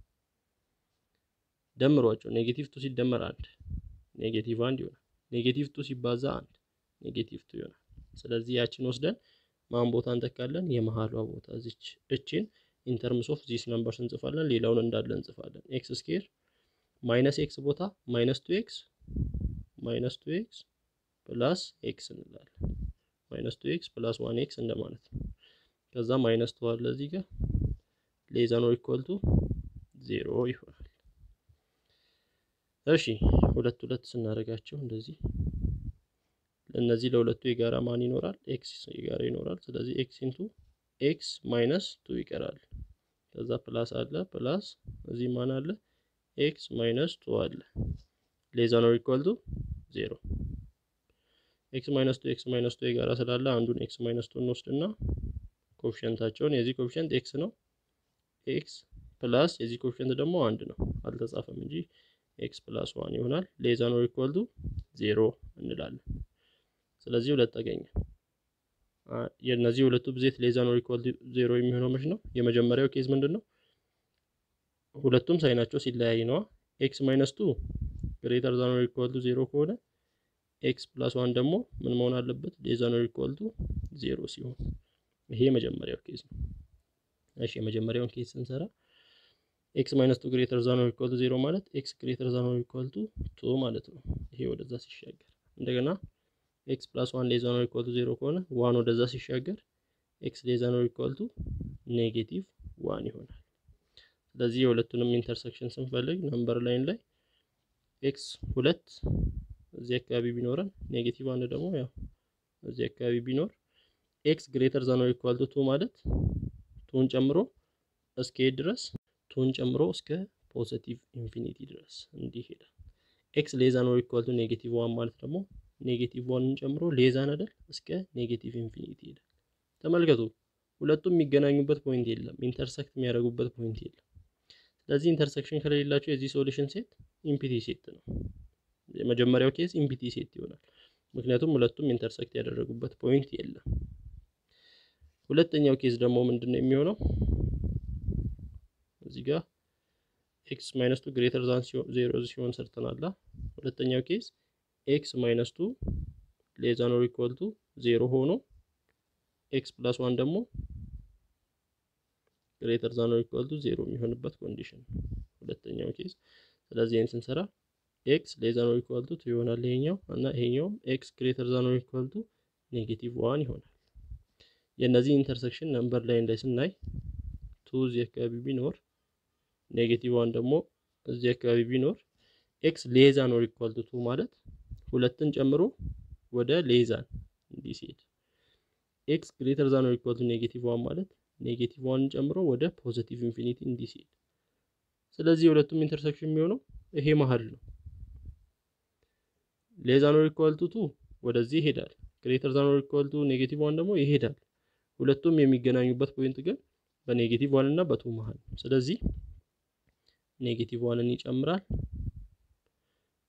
ደምሯቸው ኔጌቲቭ ቱ ሲደመር አንድ ኔጌቲቭ አንድ ይሆናል። ኔጌቲቭ ቱ ሲባዛ አንድ ኔጌቲቭ ቱ ይሆናል። ስለዚህ ያችን ወስደን ማን ቦታ እንተካለን? የመሀሏ ቦታ እዚች እችን ኢንተርምስ ኦፍ ዚስ ነምበርስ እንጽፋለን። ሌላውን እንዳለ እንጽፋለን። ኤክስ ስኬር ማይነስ ኤክስ ቦታ ማይነስ ቱ ኤክስ ማይነስ ቱ ኤክስ ፕላስ ኤክስ እንላለን። ማይነስ ቱ ኤክስ ፕላስ ዋን ኤክስ እንደማለት ነው። ከዛ ማይነስ ቱ አለ እዚህ ጋር ሌዛን ኦር ኢኳል ቱ ዜሮ ይሆናል። እሺ ሁለት ሁለት ስናደርጋቸው እንደዚህ ለእነዚህ ለሁለቱ የጋራ ማን ይኖራል? ኤክስ የጋራ ይኖራል። ስለዚህ ኤክስ ኢንቱ ኤክስ ማይነስ ቱ ይቀራል። ከዛ ፕላስ አለ ፕላስ እዚህ ማን አለ? ኤክስ ማይነስ ቱ አለ። ሌዛን ኦር ኢኳል ቱ ዜሮ። ኤክስ ማይነስ ቱ ኤክስ ማይነስ ቱ የጋራ ስላለ አንዱን ኤክስ ማይነስ ቱ እንወስድና ኮፊሸንታቸውን የዚህ ኮፊሸንት ኤክስ ነው ኤክስ ፕላስ የዚህ ኮፊሸንት ደግሞ አንድ ነው አልተጻፈም እንጂ ኤክስ ፕላስ ዋን ይሆናል። ሌዛን ኦር ኢኳል ቱ ዜሮ እንላለን። ስለዚህ ሁለት ተገኘ። የእነዚህ ሁለቱ ብዜት ሌዛን ኦር ኢኳል ቱ ዜሮ የሚሆነው መች ነው? የመጀመሪያው ኬዝ ምንድን ነው? ሁለቱም ሳይናቸው ሲለያይ ነዋ። ኤክስ ማይነስ ቱ ግሬተር ዛን ኦር ኢኳል ቱ ዜሮ ከሆነ ኤክስ ፕላስ ዋን ደግሞ ምን መሆን አለበት? ሌዛን ኦር ኢኳል ቱ ዜሮ ሲሆን ይሄ የመጀመሪያው ኬዝ ነው። እሺ የመጀመሪያውን ኬዝ ስንሰራ ኤክስ ማይነስ ቱ ግሬተር ዛን ኦር ኢኳል ቱ ዜሮ ማለት ኤክስ ግሬተር ዛን ኦር ኢኳል ቱ ቱ ማለት ነው። ይሄ ወደዛ ሲሻገር እንደገና ኤክስ ፕላስ ዋን ሌዛን ኦር ኢኳል ቱ ዜሮ ከሆነ ዋን ወደዛ ሲሻገር ኤክስ ሌዛን ኦር ኢኳል ቱ ኔጌቲቭ ዋን ይሆናል። ስለዚህ የሁለቱንም ኢንተርሴክሽን ስንፈልግ ነምበር ላይን ላይ ኤክስ ሁለት እዚህ አካባቢ ቢኖረን ኔጌቲቭ አንድ ደግሞ ያው እዚህ አካባቢ ቢኖር ኤክስ ግሬተር ዛን ኦር ኢኳል ቱ ቱ ማለት ቱን ጨምሮ እስከ ድረስ ቱን ጨምሮ እስከ ፖዚቲቭ ኢንፊኒቲ ድረስ እንዲህ ይሄዳል። ኤክስ ሌዛን ኦር ኢኳል ቱ ኔጌቲቭ ዋን ማለት ደግሞ ኔጌቲቭ ዋንን ጨምሮ ሌዛን አይደል እስከ ኔጌቲቭ ኢንፊኒቲ ይሄዳል። ተመልከቱ፣ ሁለቱም የሚገናኙበት ፖይንት የለም፣ ኢንተርሰክት የሚያደርጉበት ፖይንት የለም። ስለዚህ ኢንተርሴክሽን ከሌላቸው የዚህ ሶሉሽን ሴት ኢምፒቲ ሴት ነው። የመጀመሪያው ኬዝ ኢምፒቲ ሴት ይሆናል፣ ምክንያቱም ሁለቱም ኢንተርሰክት ያደረጉበት ፖይንት የለም። ሁለተኛው ኬዝ ደግሞ ምንድን ነው የሚሆነው? እዚህ ጋር ኤክስ ማይነስ ቱ ግሬተር ዛን ዜሮ ሲሆን ሰርተናላ። ሁለተኛው ኬዝ ኤክስ ማይነስ ቱ ሌዛን ኦር ኢኳል ቱ ዜሮ ሆኖ ኤክስ ፕላስ ዋን ደግሞ ግሬተር ዛን ኦር ኢኳል ቱ ዜሮ የሚሆንበት ኮንዲሽን ሁለተኛው ኬዝ። ስለዚህ ይህን ስንሰራ ኤክስ ሌዛን ኦር ኢኳል ቱ ቱ ይሆናል ይሄኛው እና ይሄኛውም ኤክስ ግሬተር ዛን ኦር ኢኳል ቱ ኔጌቲቭ ዋን ይሆናል። የእነዚህ ኢንተርሴክሽን ነምበር ላይን ላይ ስናይ ቱ እዚህ አካባቢ ቢኖር ኔጌቲቭ ዋን ደግሞ እዚህ አካባቢ ቢኖር ኤክስ ሌዛን ኦር ኢኳል ቱ ቱ ማለት ሁለትን ጨምሮ ወደ ሌዛን እንዲህ ሲሄድ ኤክስ ግሬተር ዛን ኦር ኢኳል ቱ ኔጌቲቭ ዋን ማለት ኔጌቲቭ ዋንን ጨምሮ ወደ ፖዚቲቭ ኢንፊኒቲ እንዲህ ሲሄድ፣ ስለዚህ የሁለቱም ኢንተርሴክሽን የሚሆነው ይሄ መሀል ነው። ሌዛን ኦር ኢኳል ቱ ቱ ወደዚህ ይሄዳል። ግሬተር ዛን ኦር ኢኳል ቱ ኔጌቲቭ ዋን ደግሞ ይሄዳል። ሁለቱም የሚገናኙበት ፖይንት ግን በኔጌቲቭ ዋን እና በቱ መሀል ነው። ስለዚህ ኔጌቲቭ ዋንን ይጨምራል።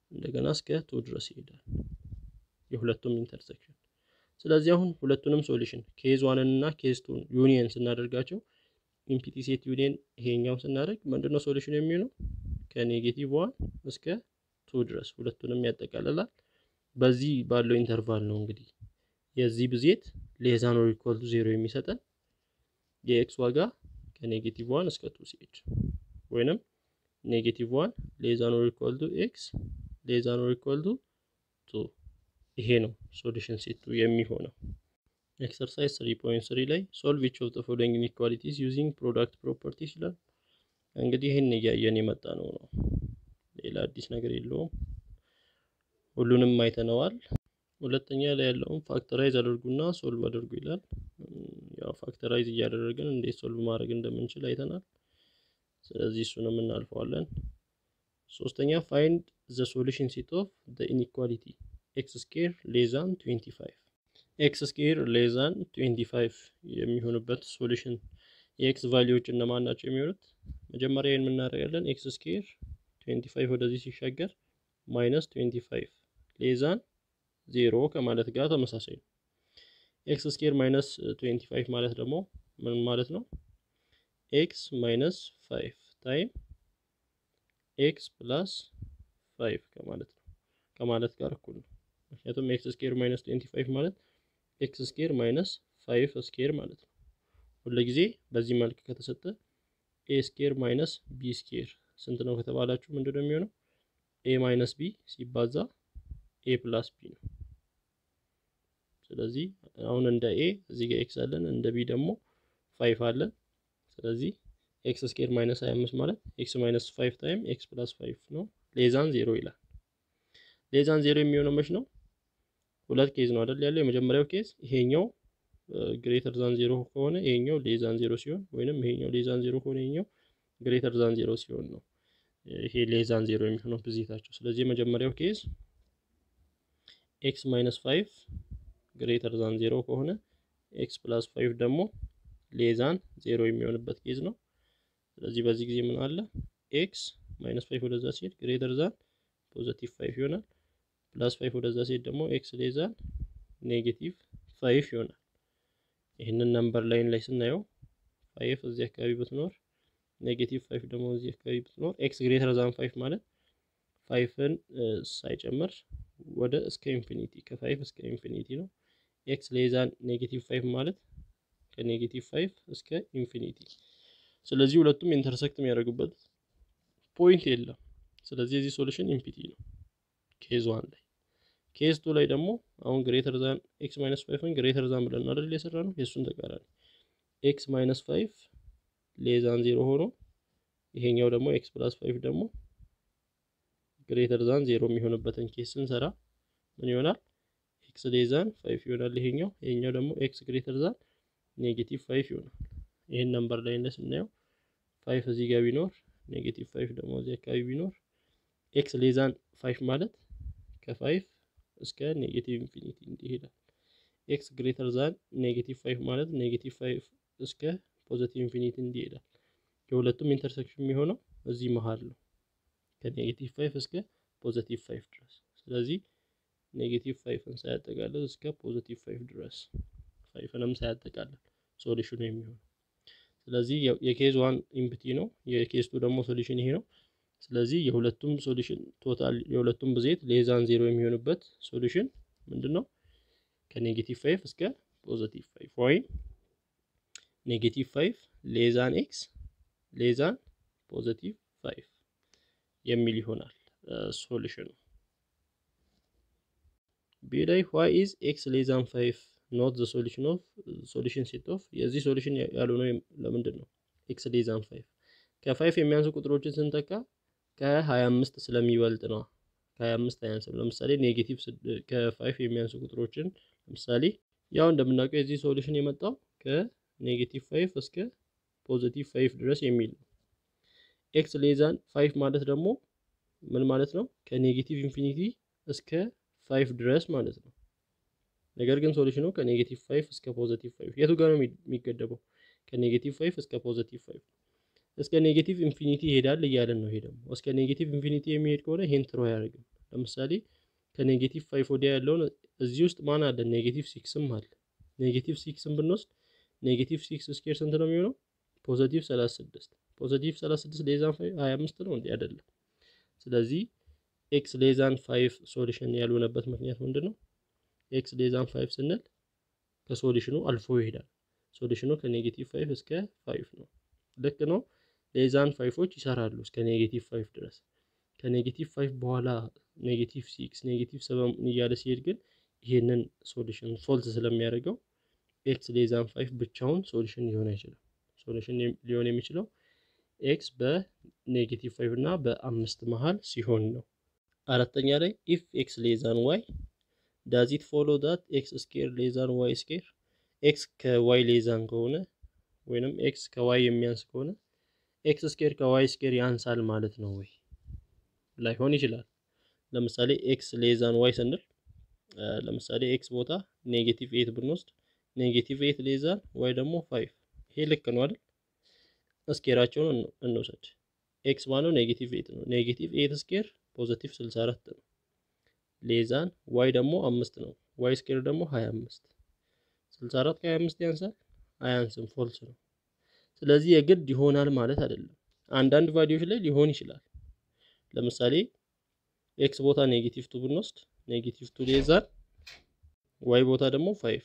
እንደገና እስከ ቱ ድረስ ይሄዳል የሁለቱም ኢንተርሴክሽን። ስለዚህ አሁን ሁለቱንም ሶሉሽን ኬዝ ዋንን እና ኬዝ ቱን ዩኒየን ስናደርጋቸው ኢምፒቲ ሴት ዩኒየን ይሄኛውን ስናደርግ ምንድነው ሶሉሽን የሚሆነው ከኔጌቲቭ ዋን እስከ ቱ ድረስ ሁለቱንም ያጠቃልላል። በዚህ ባለው ኢንተርቫል ነው እንግዲህ የዚህ ብዜት ሌዛን ኦር ኢኳል ቱ ዜሮ የሚሰጠን የኤክስ ዋጋ ከኔጌቲቭ ዋን እስከ ቱ ሲሄድ ወይንም ኔጌቲቭ ዋን ሌዛን ኦር ኢኳል ቱ ኤክስ ሌዛን ኦር ኢኳል ቱ ቱ ይሄ ነው ሶሉሽን ሴቱ የሚሆነው። ኤክሰርሳይዝ 3.3 ላይ ሶልቭ ኢች ኦፍ ዘ ፎሎዊንግ ኢንኢኳሊቲስ ዩዚንግ ፕሮዳክት ፕሮፐርቲስ ይላል። እንግዲህ ይህን እያየን የመጣ ነው ነው ሌላ አዲስ ነገር የለውም። ሁሉንም አይተነዋል። ሁለተኛ ላይ ያለውን ፋክተራይዝ አድርጉና ሶልቭ አድርጉ ይላል። ያው ፋክተራይዝ እያደረግን እንዴት ሶልቭ ማድረግ እንደምንችል አይተናል። ስለዚህ እሱንም እናልፈዋለን። ሶስተኛ ፋይንድ ዘ ሶሉሽን ሴት ኦፍ ዘ ኢንኢኳሊቲ ኤክስ ስኬር ሌዛን 25 ኤክስ ስኬር ሌዛን 25 የሚሆንበት ሶሉሽን የኤክስ ቫሊዎች እነማን ናቸው የሚሆኑት? መጀመሪያ ይህን የምናደርጋለን ኤክስ ስኬር 25 ወደዚህ ሲሻገር ማይነስ 25 ሌዛን ዜሮ ከማለት ጋር ተመሳሳይ ነው። ኤክስ ስኬር ማይነስ 25 ማለት ደግሞ ምን ማለት ነው? ኤክስ ማይነስ 5 ታይም ኤክስ ፕላስ 5 ከማለት ነው ከማለት ጋር እኩል ነው። ምክንያቱም ኤክስ ስኬር ማይነስ 25 ማለት ኤክስ ስኬር ማይነስ 5 ስኬር ማለት ነው። ሁልጊዜ በዚህ መልክ ከተሰጠ ኤ ስኬር ማይነስ ቢ ስኬር ስንት ነው ከተባላችሁ ምንድን ነው የሚሆነው? ኤ ማይነስ ቢ ሲባዛ ኤ ፕላስ ቢ ነው። ስለዚህ አሁን እንደ ኤ እዚህ ጋር ኤክስ አለን፣ እንደ ቢ ደግሞ ፋይፍ አለን። ስለዚህ ኤክስ ስኬር ማይነስ 25 ማለት ኤክስ ማይነስ 5 ታይም ኤክስ ፕላስ 5 ነው። ሌዛን ዜሮ ይላል። ሌዛን ዜሮ የሚሆነው መች ነው? ሁለት ኬዝ ነው አይደል ያለው። የመጀመሪያው ኬዝ ይሄኛው ግሬተር ዛን ዜሮ ከሆነ ይሄኛው ሌዛን ዜሮ ሲሆን፣ ወይንም ይሄኛው ሌዛን ዜሮ ከሆነ ይሄኛው ግሬተር ዛን ዜሮ ሲሆን ነው ይሄ ሌዛን ዜሮ የሚሆነው ብዜታቸው። ስለዚህ የመጀመሪያው ኬዝ ኤክስ ማይነስ 5 ግሬተር ዛን ዜሮ ከሆነ ኤክስ ፕላስ 5 ደግሞ ሌዛን ዜሮ የሚሆንበት ኬዝ ነው። ስለዚህ በዚህ ጊዜ ምን አለ ኤክስ ማይነስ 5 ወደዛ ሲሄድ ግሬተር ዛን ፖዘቲቭ 5 ይሆናል። ፕላስ 5 ወደዛ ሲሄድ ደግሞ ኤክስ ሌዛን ኔጌቲቭ 5 ይሆናል። ይህንን ነምበር ላይን ላይ ስናየው 5 እዚህ አካባቢ ብትኖር ኔጌቲቭ 5 ደግሞ እዚህ አካባቢ ብትኖር ኤክስ ግሬተር ዛን 5 ማለት ፋይፍን ሳይጨምር ወደ እስከ ኢንፊኒቲ ከፋይፍ እስከ ኢንፊኒቲ ነው። ኤክስ ሌዛን ኔጌቲቭ 5 ማለት ከኔጌቲቭ 5 እስከ ኢንፊኒቲ። ስለዚህ ሁለቱም ኢንተርሰክት የሚያደርጉበት ፖይንት የለም። ስለዚህ የዚህ ሶሉሽን ኢምፒቲ ነው ኬዝ ዋን ላይ። ኬዝ ቱ ላይ ደግሞ አሁን ግሬተር ዛን ኤክስ ማይነስ 5ን ግሬተር ዛን ብለን አይደል የሰራ ነው። የእሱን ተቃራኒ ኤክስ ማይነስ 5 ሌዛን ዜሮ ሆኖ ይሄኛው ደግሞ ኤክስ ፕላስ 5 ደግሞ ግሬተር ዛን ዜሮ የሚሆንበትን ኬስ ስንሰራ ምን ይሆናል? ኤክስ ሌዛን 5 ይሆናል ይሄኛው። ይሄኛው ደግሞ ኤክስ ግሬተር ዛን ኔጌቲቭ 5 ይሆናል። ይሄን ነምበር ላይ እንደ ስናየው 5 እዚህ ጋር ቢኖር ኔጌቲቭ 5 ደግሞ እዚህ አካባቢ ቢኖር ኤክስ ሌዛን 5 ማለት ከ5 እስከ ኔጌቲቭ ኢንፊኒቲ እንዲሄዳል። ኤክስ ግሬተር ዛን ኔጌቲቭ 5 ማለት ኔጌቲቭ 5 እስከ ፖዘቲቭ ኢንፊኒቲ እንዲሄዳል። የሁለቱም ኢንተርሴክሽን የሚሆነው እዚህ መሀል ነው ከኔጌቲቭ 5 እስከ ፖዘቲቭ 5 ድረስ። ስለዚህ ኔጌቲቭ 5ን ሳያጠቃልል እስከ ፖዘቲቭ 5 ድረስ 5ንም ሳያጠቃልል ሶሉሽኑ የሚሆነው። ስለዚህ የኬዝ ዋን ኢምፕቲ ነው፣ የኬዝ ቱ ደግሞ ሶሉሽን ይሄ ነው። ስለዚህ የሁለቱም ሶሉሽን ቶታል የሁለቱም ብዜት ሌዛን ዜሮ የሚሆንበት ሶሉሽን ምንድን ነው? ከኔጌቲቭ 5 እስከ ፖዘቲቭ 5 ወይም ኔጌቲቭ 5 ሌዛን ኤክስ ሌዛን ፖዘቲቭ 5 የሚል ይሆናል ሶሉሽኑ። ቢ ላይ ዋይ ኢዝ ኤክስ ሌዛን 5 ኖት ዘ ሶሉሽን ኦፍ ሶሉሽን ሴት ኦፍ የዚህ ሶሉሽን ያልሆነው ለምንድን ነው? ኤክስ ሌዛን 5 ከፋይፍ የሚያንሱ ቁጥሮችን ስንተካ ከ25 ስለሚበልጥ ነው። ከ25 አያንስም። ለምሳሌ ኔጌቲቭ ከፋይፍ የሚያንሱ ቁጥሮችን ለምሳሌ ያው እንደምናውቀው የዚህ ሶሉሽን የመጣው ከኔጌቲቭ 5 እስከ ፖዚቲቭ 5 ድረስ የሚል ነው። ኤክስ ሌዛን 5 ማለት ደግሞ ምን ማለት ነው? ከኔጌቲቭ ኢንፊኒቲ እስከ 5 ድረስ ማለት ነው። ነገር ግን ሶሉሽኑ ከኔጌቲቭ 5 እስከ ፖዚቲቭ 5 የቱ ጋር ነው የሚገደበው? ከኔጌቲቭ 5 እስከ ፖዚቲቭ 5 እስከ ኔጌቲቭ ኢንፊኒቲ ይሄዳል እያለን ነው። ይሄ ደግሞ እስከ ኔጌቲቭ ኢንፊኒቲ የሚሄድ ከሆነ ይሄን ትሮ አያደርግም። ለምሳሌ ከኔጌቲቭ ፋይቭ ወዲያ ያለውን እዚህ ውስጥ ማን አለ? ኔጌቲቭ ሲክስም አለ። ኔጌቲቭ ሲክስን ብንወስድ ኔጌቲቭ ሲክስ ስኬር ስንት ነው የሚሆነው? ፖዘቲቭ 36 ፖዘቲቭ 36 ሌዛን 25 ነው እንዴ? አይደለም። ስለዚህ ኤክስ ሌዛን 5 ሶሉሽን ያልሆነበት ምክንያት ምንድን ነው? ኤክስ ሌዛን 5 ስንል ከሶሉሽኑ አልፎ ይሄዳል። ሶሉሽኑ ከኔጌቲቭ 5 እስከ 5 ነው። ልክ ነው። ሌዛን 5ዎች ይሰራሉ እስከ ኔጌቲቭ 5 ድረስ። ከኔጌቲቭ 5 በኋላ ኔጌቲቭ 6 ኔጌቲቭ 7 እያለ ሲሄድ ግን ይሄንን ሶሉሽን ፎልስ ስለሚያደርገው ኤክስ ሌዛን 5 ብቻውን ሶሉሽን ሊሆን አይችልም። ሶሉሽን ሊሆን የሚችለው ኤክስ በኔጌቲቭ 5 እና በአምስት መሃል ሲሆን ነው። አራተኛ ላይ ኢፍ ኤክስ ሌዛን ዋይ ዳዝ ኢት ፎሎ ዳት ኤክስ ስኬር ሌዛን ዋይ ስኬር ኤክስ ከዋይ ሌዛን ከሆነ ወይንም ኤክስ ከዋይ የሚያንስ ከሆነ ኤክስ ስኬር ከዋይ ስኬር ያንሳል ማለት ነው ወይ? ላይሆን ይችላል። ለምሳሌ ኤክስ ሌዛን ዋይ ስንል ለምሳሌ ኤክስ ቦታ ኔጌቲቭ ኤት ብንወስድ ኔጌቲቭ ኤት ሌዛን ዋይ ደግሞ ፋይቭ ይሄ ልክ ነው አይደል? ስኬራቸውን እንውሰድ። ኤክስ ማነው ኔጌቲቭ ኤት ነው። ኔጌቲቭ ኤት ስኬር ፖዘቲቭ 64 ነው። ሌዛን ዋይ ደግሞ አምስት ነው። ዋይ ስኬር ደግሞ 25 64 ከ25 ያንሳል? አያንስም፣ ፎልስ ነው። ስለዚህ የግድ ይሆናል ማለት አይደለም። አንዳንድ ቫሊዎች ላይ ሊሆን ይችላል። ለምሳሌ ኤክስ ቦታ ኔጌቲቭ ቱ ብንወስድ ኔጌቲቭ ቱ ሌዛን ዋይ ቦታ ደግሞ ፋይቭ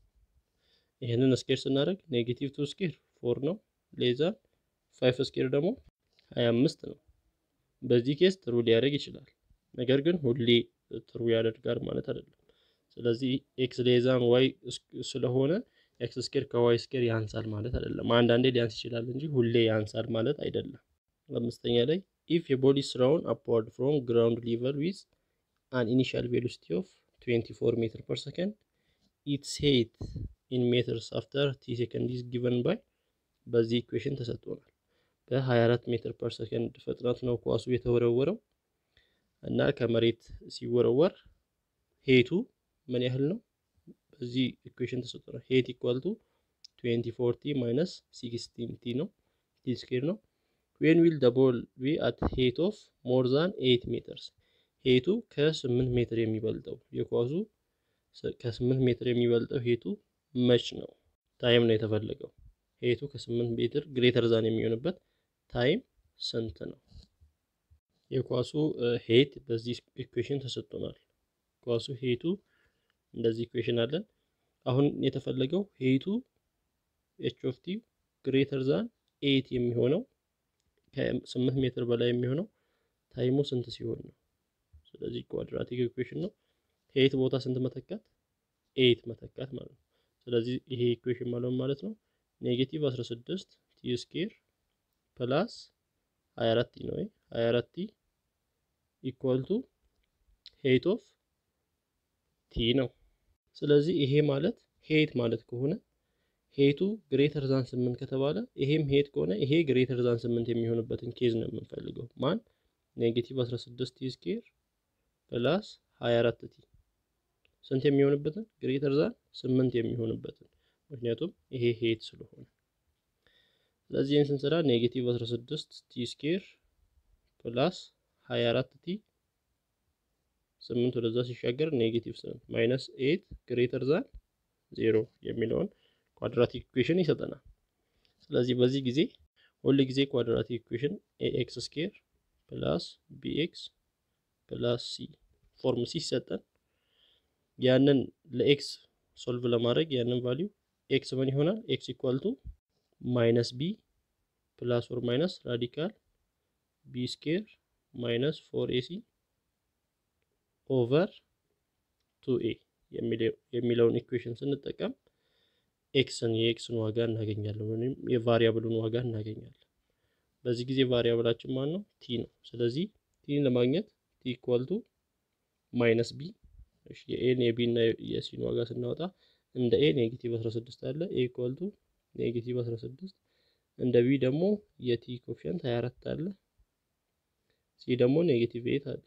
ይህንን ስኬር ስናደርግ ኔጌቲቭ ቱ ስኬር ፎር ነው። ሌዛን ፋይቭ ስኬር ደግሞ ሀያ አምስት ነው። በዚህ ኬስ ትሩ ሊያደርግ ይችላል። ነገር ግን ሁሌ ትሩ ያደርጋል ማለት አይደለም። ስለዚህ ኤክስ ሌዛን ዋይ ስለሆነ ኤክስ ስኬር ከዋይ ስኬር ያንሳል ማለት አይደለም። አንዳንዴ ሊያንስ ይችላል እንጂ ሁሌ ያንሳል ማለት አይደለም። አምስተኛ ላይ ኢፍ የቦዲ ስራውን አፕዋርድ ፍሮም ግራውንድ ሊቨል ዊዝ አን ኢኒሻል ቬሎሲቲ ኦፍ 24 ሜትር ፐር ሰከንድ ኢትስ ሄት ኢን ሜትርስ አፍተር ቲ ሴከንድ ኢዝ ጊቨን ባይ በዚህ ኢኩዌሽን ተሰጥቶናል። በ24 ሜትር ፐር ሰከንድ ፍጥነት ነው ኳሱ የተወረወረው እና ከመሬት ሲወረወር ሄቱ ምን ያህል ነው? በዚህ ኢኩዌሽን ተሰጥቶናል። ሄት ኢኳል ቱ 24 ቲ ማይነስ 16 ቲ ነው ቲ ስኬር ነው። ዌን ዊል ደ ቦል ቢ አት ሄት ኦፍ ሞር ዛን 8 ሜትርስ ሄቱ ከ8 ሜትር የሚበልጠው የኳሱ ከ8 ሜትር የሚበልጠው ሄቱ መች ነው? ታይም ነው የተፈለገው። ሄቱ ከ8 ሜትር ግሬተር ዛን የሚሆንበት ታይም ስንት ነው? የኳሱ ሄት በዚህ ኢኩዌሽን ተሰጥቶናል። ኳሱ ሄቱ እንደዚህ ኢኩዌሽን አለን። አሁን የተፈለገው ሄቱ ኤች ኦፍ ቲ ግሬተር ዛን ኤት የሚሆነው ከ8 ሜትር በላይ የሚሆነው ታይሙ ስንት ሲሆን ነው? ስለዚህ ኳድራቲክ ኢኩዌሽን ነው። ሄት ቦታ ስንት መተካት? ኤት መተካት ማለት ነው። ስለዚህ ይሄ ኢኩዌሽን ማለት ማለት ነው ኔጌቲቭ 16 ቲ ስኬር ፕላስ 24 ቲ ነው። 24 ቲ ኢኳል ቱ ሄት ኦፍ ቲ ነው። ስለዚህ ይሄ ማለት ሄት ማለት ከሆነ ሄቱ ግሬተር ዛን 8 ከተባለ ይሄም ሄት ከሆነ ይሄ ግሬተር ዛን 8 የሚሆንበትን ኬዝ ነው የምንፈልገው። ማን ኔጌቲቭ 16 ቲ ስኬር ፕላስ 24 ቲ ስንት የሚሆንበትን ግሬተር ዛን 8 የሚሆንበትን ምክንያቱም ይሄ ሄት ስለሆነ። ስለዚህ ይህን ስንሰራ ኔጌቲቭ 16 ቲ ስኬር ፕላስ 24 ቲ 8 ወደዛ ሲሻገር ኔጌቲቭ 7 ማይነስ 8 ግሬተር ዛን 0 የሚለውን ኳድራቲክ ኢኩዌሽን ይሰጠናል። ስለዚህ በዚህ ጊዜ ሁል ጊዜ ኳድራቲክ ኢኩዌሽን ኤኤክስ ስኬር ፕላስ ቢኤክስ ፕላስ ሲ ፎርም ሲ ሲሰጠን ያንን ለኤክስ ሶልቭ ለማድረግ ያንን ቫሊዩ ኤክስ ምን ይሆናል? ኤክስ ኢኳል ቱ ማይነስ ቢ ፕላስ ኦር ማይነስ ራዲካል ቢ ስኬር ማይነስ ፎር ኤሲ ኦቨር ቱ ኤ የሚለውን ኢኩዌሽን ስንጠቀም ኤክስን የኤክስን ዋጋ እናገኛለን፣ ወይም የቫሪያብሉን ዋጋ እናገኛለን። በዚህ ጊዜ ቫሪያብላችን ማን ነው? ቲ ነው። ስለዚህ ቲን ለማግኘት ቲ ኢኳል ቱ ማይነስ ቢ የኤን የቢ እና የሲን ዋጋ ስናወጣ እንደ ኤ ኔጌቲቭ 16 አለ። ኤ ኢኳል ቱ ኔጌቲቭ 16 እንደ ቢ ደግሞ የቲ ኮፊያንት 24 አለ። ሲ ደግሞ ኔጌቲቭ 8 አለ።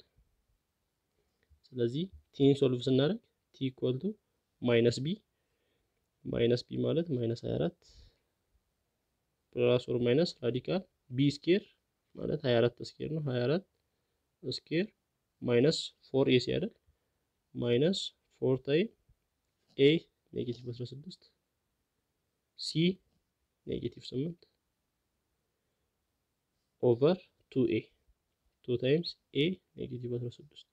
ስለዚህ ቲን ሶልቭ ስናደርግ ቲ ኢኳል ቱ ማይነስ ቢ ማይነስ ቢ ማለት ማይነስ 24 ፕላስ ኦር ማይነስ ራዲካል ቢ ስኬር ማለት 24 ስኬር ነው። 24 ስኬር ማይነስ ፎር ኤ ሲ አይደል ማይነስ ፎር ታይም ኤ ኔጌቲቭ 16 ሲ ኔጌቲቭ 8 ኦቨር ቱ ኤ ቱ ታይምስ ኤ ኔጌቲቭ 16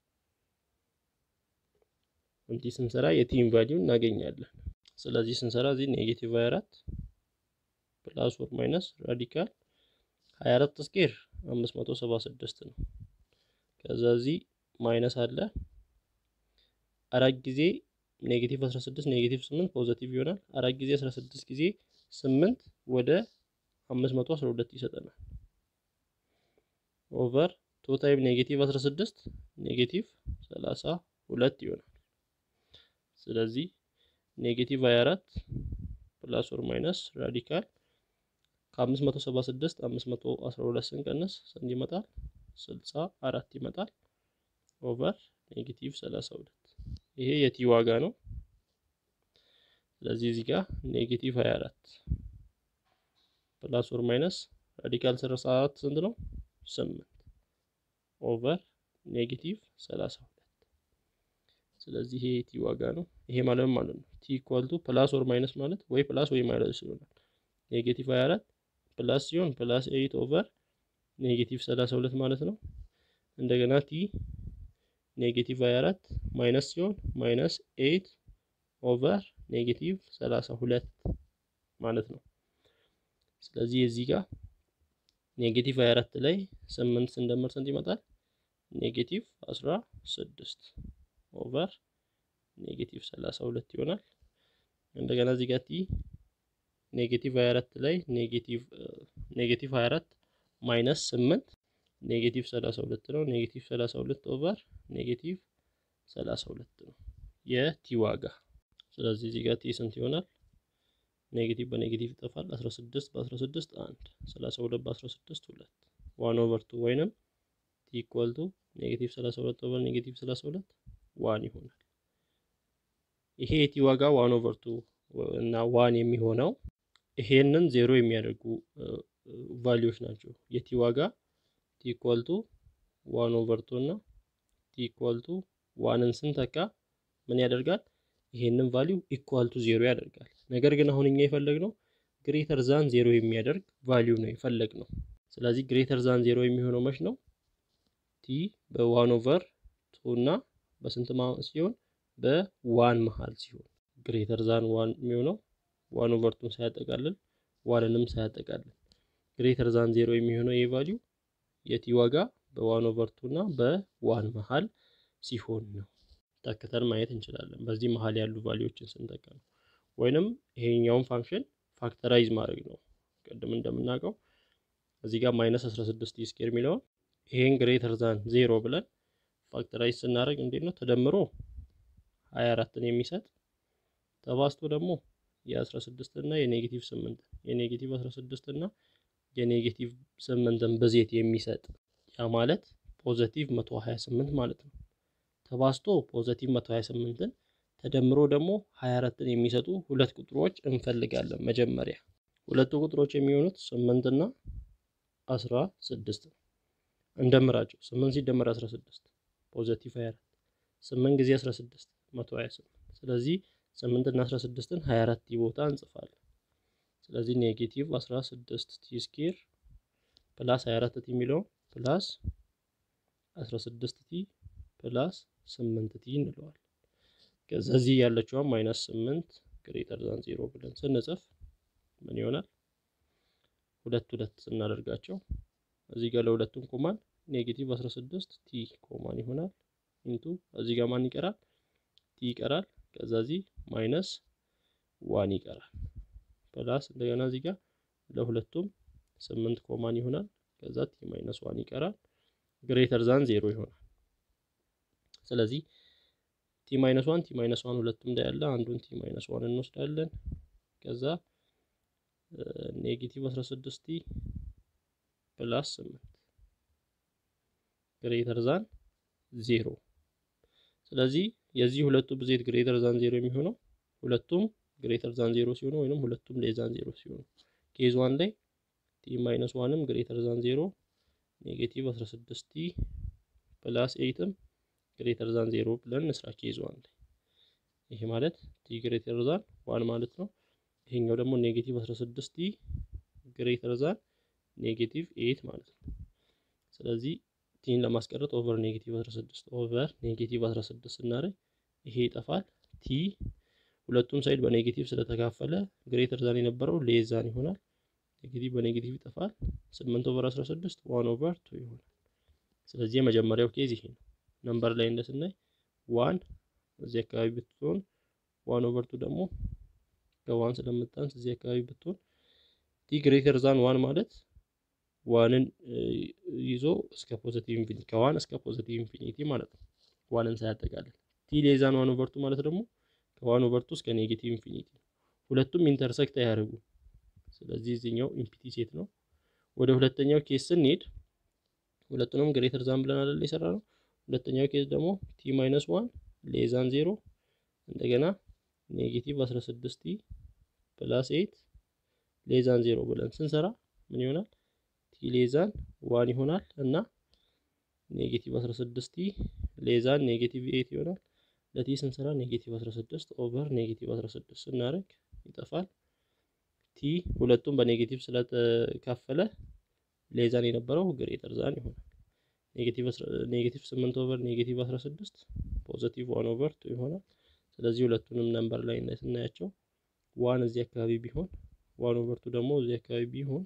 እንዲህ ስንሰራ የቲም ቫሊዩ እናገኛለን። ስለዚህ ስንሰራ እዚህ ኔጌቲቭ 24 ፕላስ ኦር ማይነስ ራዲካል 24 ስኬር 576 ነው። ከዛ እዚህ ማይነስ አለ አራት ጊዜ ኔጌቲቭ 16 ኔጌቲቭ 8 ፖዘቲቭ ይሆናል። አራት ጊዜ 16 ጊዜ 8 ወደ 512 ይሰጠናል። ኦቨር ቱ ታይም ኔጌቲቭ 16 ኔጌቲቭ 32 ይሆናል። ስለዚህ ኔጌቲቭ 24 ፕላስ ኦር ማይነስ ራዲካል ከ576 512 ስንቀንስ ስንት ይመጣል? 64 ይመጣል። ኦቨር ኔጌቲቭ 32 ይሄ የቲ ዋጋ ነው። ስለዚህ እዚህ ጋር ኔጌቲቭ 24 ፕላስ ኦር ማይነስ ራዲካል 34 ስንት ነው? 8 ኦቨር ኔጌቲቭ 32 ስለዚህ ይሄ የቲ ዋጋ ነው። ይሄ ማለት ማለት ነው ቲ ኢኳል ቱ ፕላስ ኦር ማይነስ ማለት ወይ ፕላስ ወይ ማይነስ ይሆናል። ኔጌቲቭ 24 ፕላስ ሲሆን ፕላስ 8 ኦቨር ኔጌቲቭ 32 ማለት ነው። እንደገና ቲ ኔጌቲቭ 24 ማይነስ ሲሆን ማይነስ 8 ኦቨር ኔጌቲቭ 32 ማለት ነው። ስለዚህ እዚህ ጋር ኔጌቲቭ 24 ላይ 8 ስንደምር ስንት ይመጣል? ኔጌቲቭ 16 ኦቨር ኔጌቲቭ 32 ይሆናል። እንደገና እዚህ ጋር ቲ ኔጌቲቭ 24 ላይ ኔጌቲቭ ኔጌቲቭ 24 ማይነስ 8 ኔጌቲቭ 32 ነው። ኔጌቲቭ 32 ኦቨር ኔጌቲቭ 32 ነው የቲ ዋጋ። ስለዚህ እዚህ ጋር ቲ ስንት ይሆናል? ኔጌቲቭ በኔጌቲቭ ይጠፋል። 16 በ16 1 32 በ16 2 ዋን ኦቨር ቱ ወይንም ቲ ኢኳል ቱ ኔጌቲቭ 32 ኦቨር ኔጌቲቭ 32 ዋን ይሆናል። ይሄ የቲ ዋጋ ዋን ኦቨር ቱ እና ዋን የሚሆነው ይሄንን ዜሮ የሚያደርጉ ቫሊዎች ናቸው። የቲ ዋጋ ቲ ኢኳል ቱ ዋን ኦቨር ቱ እና ቲ ኢኳል ቱ ዋንን ስንተካ ምን ያደርጋል? ይሄንን ቫሊው ኢኳል ቱ ዜሮ ያደርጋል። ነገር ግን አሁን እኛ የፈለግነው ግሬተር ዛን ዜሮ የሚያደርግ ቫሊው ነው የፈለግነው። ስለዚህ ግሬተር ዛን ዜሮ የሚሆነው መች ነው? ቲ በዋን ኦቨር ቱ እና በስንት ሲሆን በዋን መሀል ሲሆን ግሬተር ዛን ዋን የሚሆነው ዋን ኦቨር ቱን ሳያጠቃልል ዋንንም ሳያጠቃልል ግሬተር ዛን ዜሮ የሚሆነው ይህ ቫሊው የቲ ዋጋ በዋን ኦቨር ቱ እና በዋን መሀል ሲሆን ነው። ተክተን ማየት እንችላለን። በዚህ መሀል ያሉ ቫሊዎችን ስንጠቀ ነው። ወይንም ይሄኛውን ፋንክሽን ፋክተራይዝ ማድረግ ነው። ቅድም እንደምናውቀው እዚህ ጋር ማይነስ 16 ቲ ስኬር የሚለውን ይሄን ግሬተር ዛን ዜሮ ብለን ፋክተራይዝ ስናደርግ እንዴት ነው ተደምሮ 24ን የሚሰጥ ተባስቶ ደግሞ የ16 እና የኔጌቲቭ 8 የኔጌቲቭ 16 እና የኔጌቲቭ 8ን ብዜት የሚሰጥ ያ ማለት ፖዘቲቭ 128 ማለት ነው። ተባስቶ ፖዘቲቭ 128ን ተደምሮ ደግሞ 24ን የሚሰጡ ሁለት ቁጥሮች እንፈልጋለን። መጀመሪያ ሁለቱ ቁጥሮች የሚሆኑት 8 እና 16 እንደምራቸው 8 ሲደመር 16 ፖዘቲቭ 24 8 ጊዜ 16 128 ስለዚህ 8 እና 16ን 24 ቦታ እንጽፋለን። ስለዚህ ኔጌቲቭ 16 ቲ ስኬር ፕላስ 24 ቲ የሚለው ፕላስ 16 ቲ ፕላስ 8 ቲ እንለዋል። ከዛ እዚህ ያለችዋን ማይነስ 8 ግሬተር ዛን 0 ብለን ስንጽፍ ምን ይሆናል? ሁለት ሁለት ስናደርጋቸው እዚህ ጋር ለሁለቱም ኮማን ኔጌቲቭ 16 ቲ ኮማን ይሆናል። ኢንቱ እዚህ ጋር ማን ይቀራል? ቲ ይቀራል። ከዛ እዚህ ማይነስ ዋን ይቀራል። ፕላስ እንደገና እዚህ ጋር ለሁለቱም ስምንት ኮማን ይሆናል። ከዛ ቲ ማይነስ ዋን ይቀራል። ግሬተር ዛን ዜሮ ይሆናል። ስለዚህ ቲ ማይነስ ዋን ቲ ማይነስ ዋን ሁለቱም ላይ ያለ አንዱን ቲ ማይነስ ዋን እንወስዳለን። ከዛ ኔጌቲቭ 16 ቲ ፕላስ 8 ግሬተር ዛን ዜሮ። ስለዚህ የዚህ ሁለቱ ብዜት ግሬተር ዛን ዜሮ የሚሆነው ሁለቱም ግሬተር ዛን ዜሮ ሲሆኑ ወይንም ሁለቱም ሌስ ዛን ዜሮ ሲሆኑ ኬዝ ዋን ላይ ቲ ማይነስ ዋንም ግሬተር ዛን ዜሮ ኔጌቲቭ 16 ቲ ፕላስ ኤይትም ግሬተር ዛን ዜሮ ብለን እንስራ ኬዝ ዋን ላይ ይሄ ማለት ቲ ግሬተር ዛን ዋን ማለት ነው። ይሄኛው ደግሞ ኔጌቲቭ 16 ቲ ግሬተር ዛን ኔጌቲቭ ኤት ማለት ነው። ስለዚህ ቲን ለማስቀረት ኦቨር ኔጌቲቭ 16 ኦቨር ኔጌቲቭ 16 ስናደርግ ይሄ ይጠፋል። ቲ ሁለቱም ሳይድ በኔጌቲቭ ስለተካፈለ ግሬተር ዛን የነበረው ሌዛን ይሆናል። ኔጌቲቭ በኔጌቲቭ ይጠፋል። 8 ኦቨር 16 ዋን ኦቨር ቱ ይሆናል። ስለዚህ የመጀመሪያው ኬዝ ይሄ ነው። ነምበር ላይ እንደስናይ ዋን እዚህ አካባቢ ብትሆን ዋን ኦቨር ቱ ደግሞ ከዋን ስለምታንስ እዚህ አካባቢ ብትሆን ቲ ግሬተር ዛን ዋን ማለት ዋንን ይዞ እስከ ፖዚቲቭ ኢንፊኒቲ ከዋን እስከ ፖዚቲቭ ኢንፊኒቲ ማለት ነው። ዋንን ሳያጠቃልል ቲ ሌዛን ዋን ኦቨር ቱ ማለት ደግሞ ከዋን ኦቨር ቱ እስከ ኔጌቲቭ ኢንፊኒቲ ነው። ሁለቱም ኢንተርሰክት አያደርጉ። ስለዚህ እዚህኛው ኢምፒቲ ሴት ነው። ወደ ሁለተኛው ኬስ ስንሄድ ሁለቱንም ግሬተር ዛን ብለን አይደል የሰራ ነው። ሁለተኛው ኬስ ደግሞ ቲ ማይነስ ዋን ሌዛን ዜሮ እንደገና ኔጌቲቭ 16 ቲ ፕላስ ኤት ሌዛን ዜሮ ብለን ስንሰራ ምን ይሆናል? ቲ ሌዛን ዋን ይሆናል እና ኔጌቲቭ 16 ቲ ሌዛን ኔጌቲቭ ኤት ይሆናል። ለቲ ስንሰራ ኔጌቲቭ 16 ኦቨር ኔጌቲቭ 16 ስናደርግ ይጠፋል። ቲ ሁለቱም በኔጌቲቭ ስለተካፈለ ሌዛን የነበረው ግሬተር ዛን ይሆናል። ኔጌቲቭ 8 ኦቨር ኔጌቲቭ 16 ፖዚቲቭ ዋን ኦቨር ቱ ይሆናል። ስለዚህ ሁለቱንም ነምበር ላይ ስናያቸው ዋን እዚህ አካባቢ ቢሆን ዋን ኦቨር ቱ ደግሞ እዚህ አካባቢ ቢሆን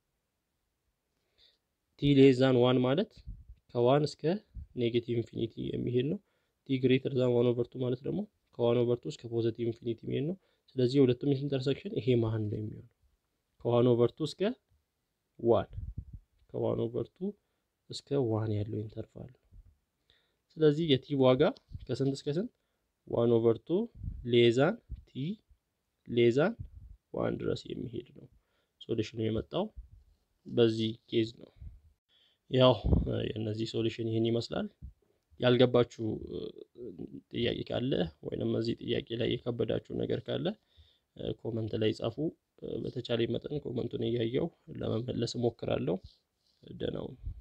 ቲ ሌዛን ዋን ማለት ከዋን እስከ ኔጌቲቭ ኢንፊኒቲ የሚሄድ ነው። ቲ ግሬተር ዛን ዋን ኦቨር ቱ ማለት ደግሞ ከዋን ኦቨር ቱ እስከ ፖዚቲቭ ኢንፊኒቲ የሚሄድ ነው። ስለዚህ የሁለቱም ኢንተርሴክሽን ይሄ መሀል ነው የሚሆነው ከዋን ኦቨር ቱ እስከ ዋን ከዋን ኦቨር ቱ እስከ ዋን ያለው ኢንተርቫል ነው። ስለዚህ የቲ ዋጋ ከስንት እስከ ስንት ዋን ኦቨር ቱ ሌዛን ቲ ሌዛን ዋን ድረስ የሚሄድ ነው። ሶሉሽኑ የመጣው በዚህ ኬዝ ነው። ያው የእነዚህ ሶሉሽን ይህን ይመስላል። ያልገባችሁ ጥያቄ ካለ ወይንም እዚህ ጥያቄ ላይ የከበዳችሁ ነገር ካለ ኮመንት ላይ ጻፉ። በተቻለ መጠን ኮመንቱን እያየው ለመመለስ እሞክራለሁ። ደህና ሁኑ።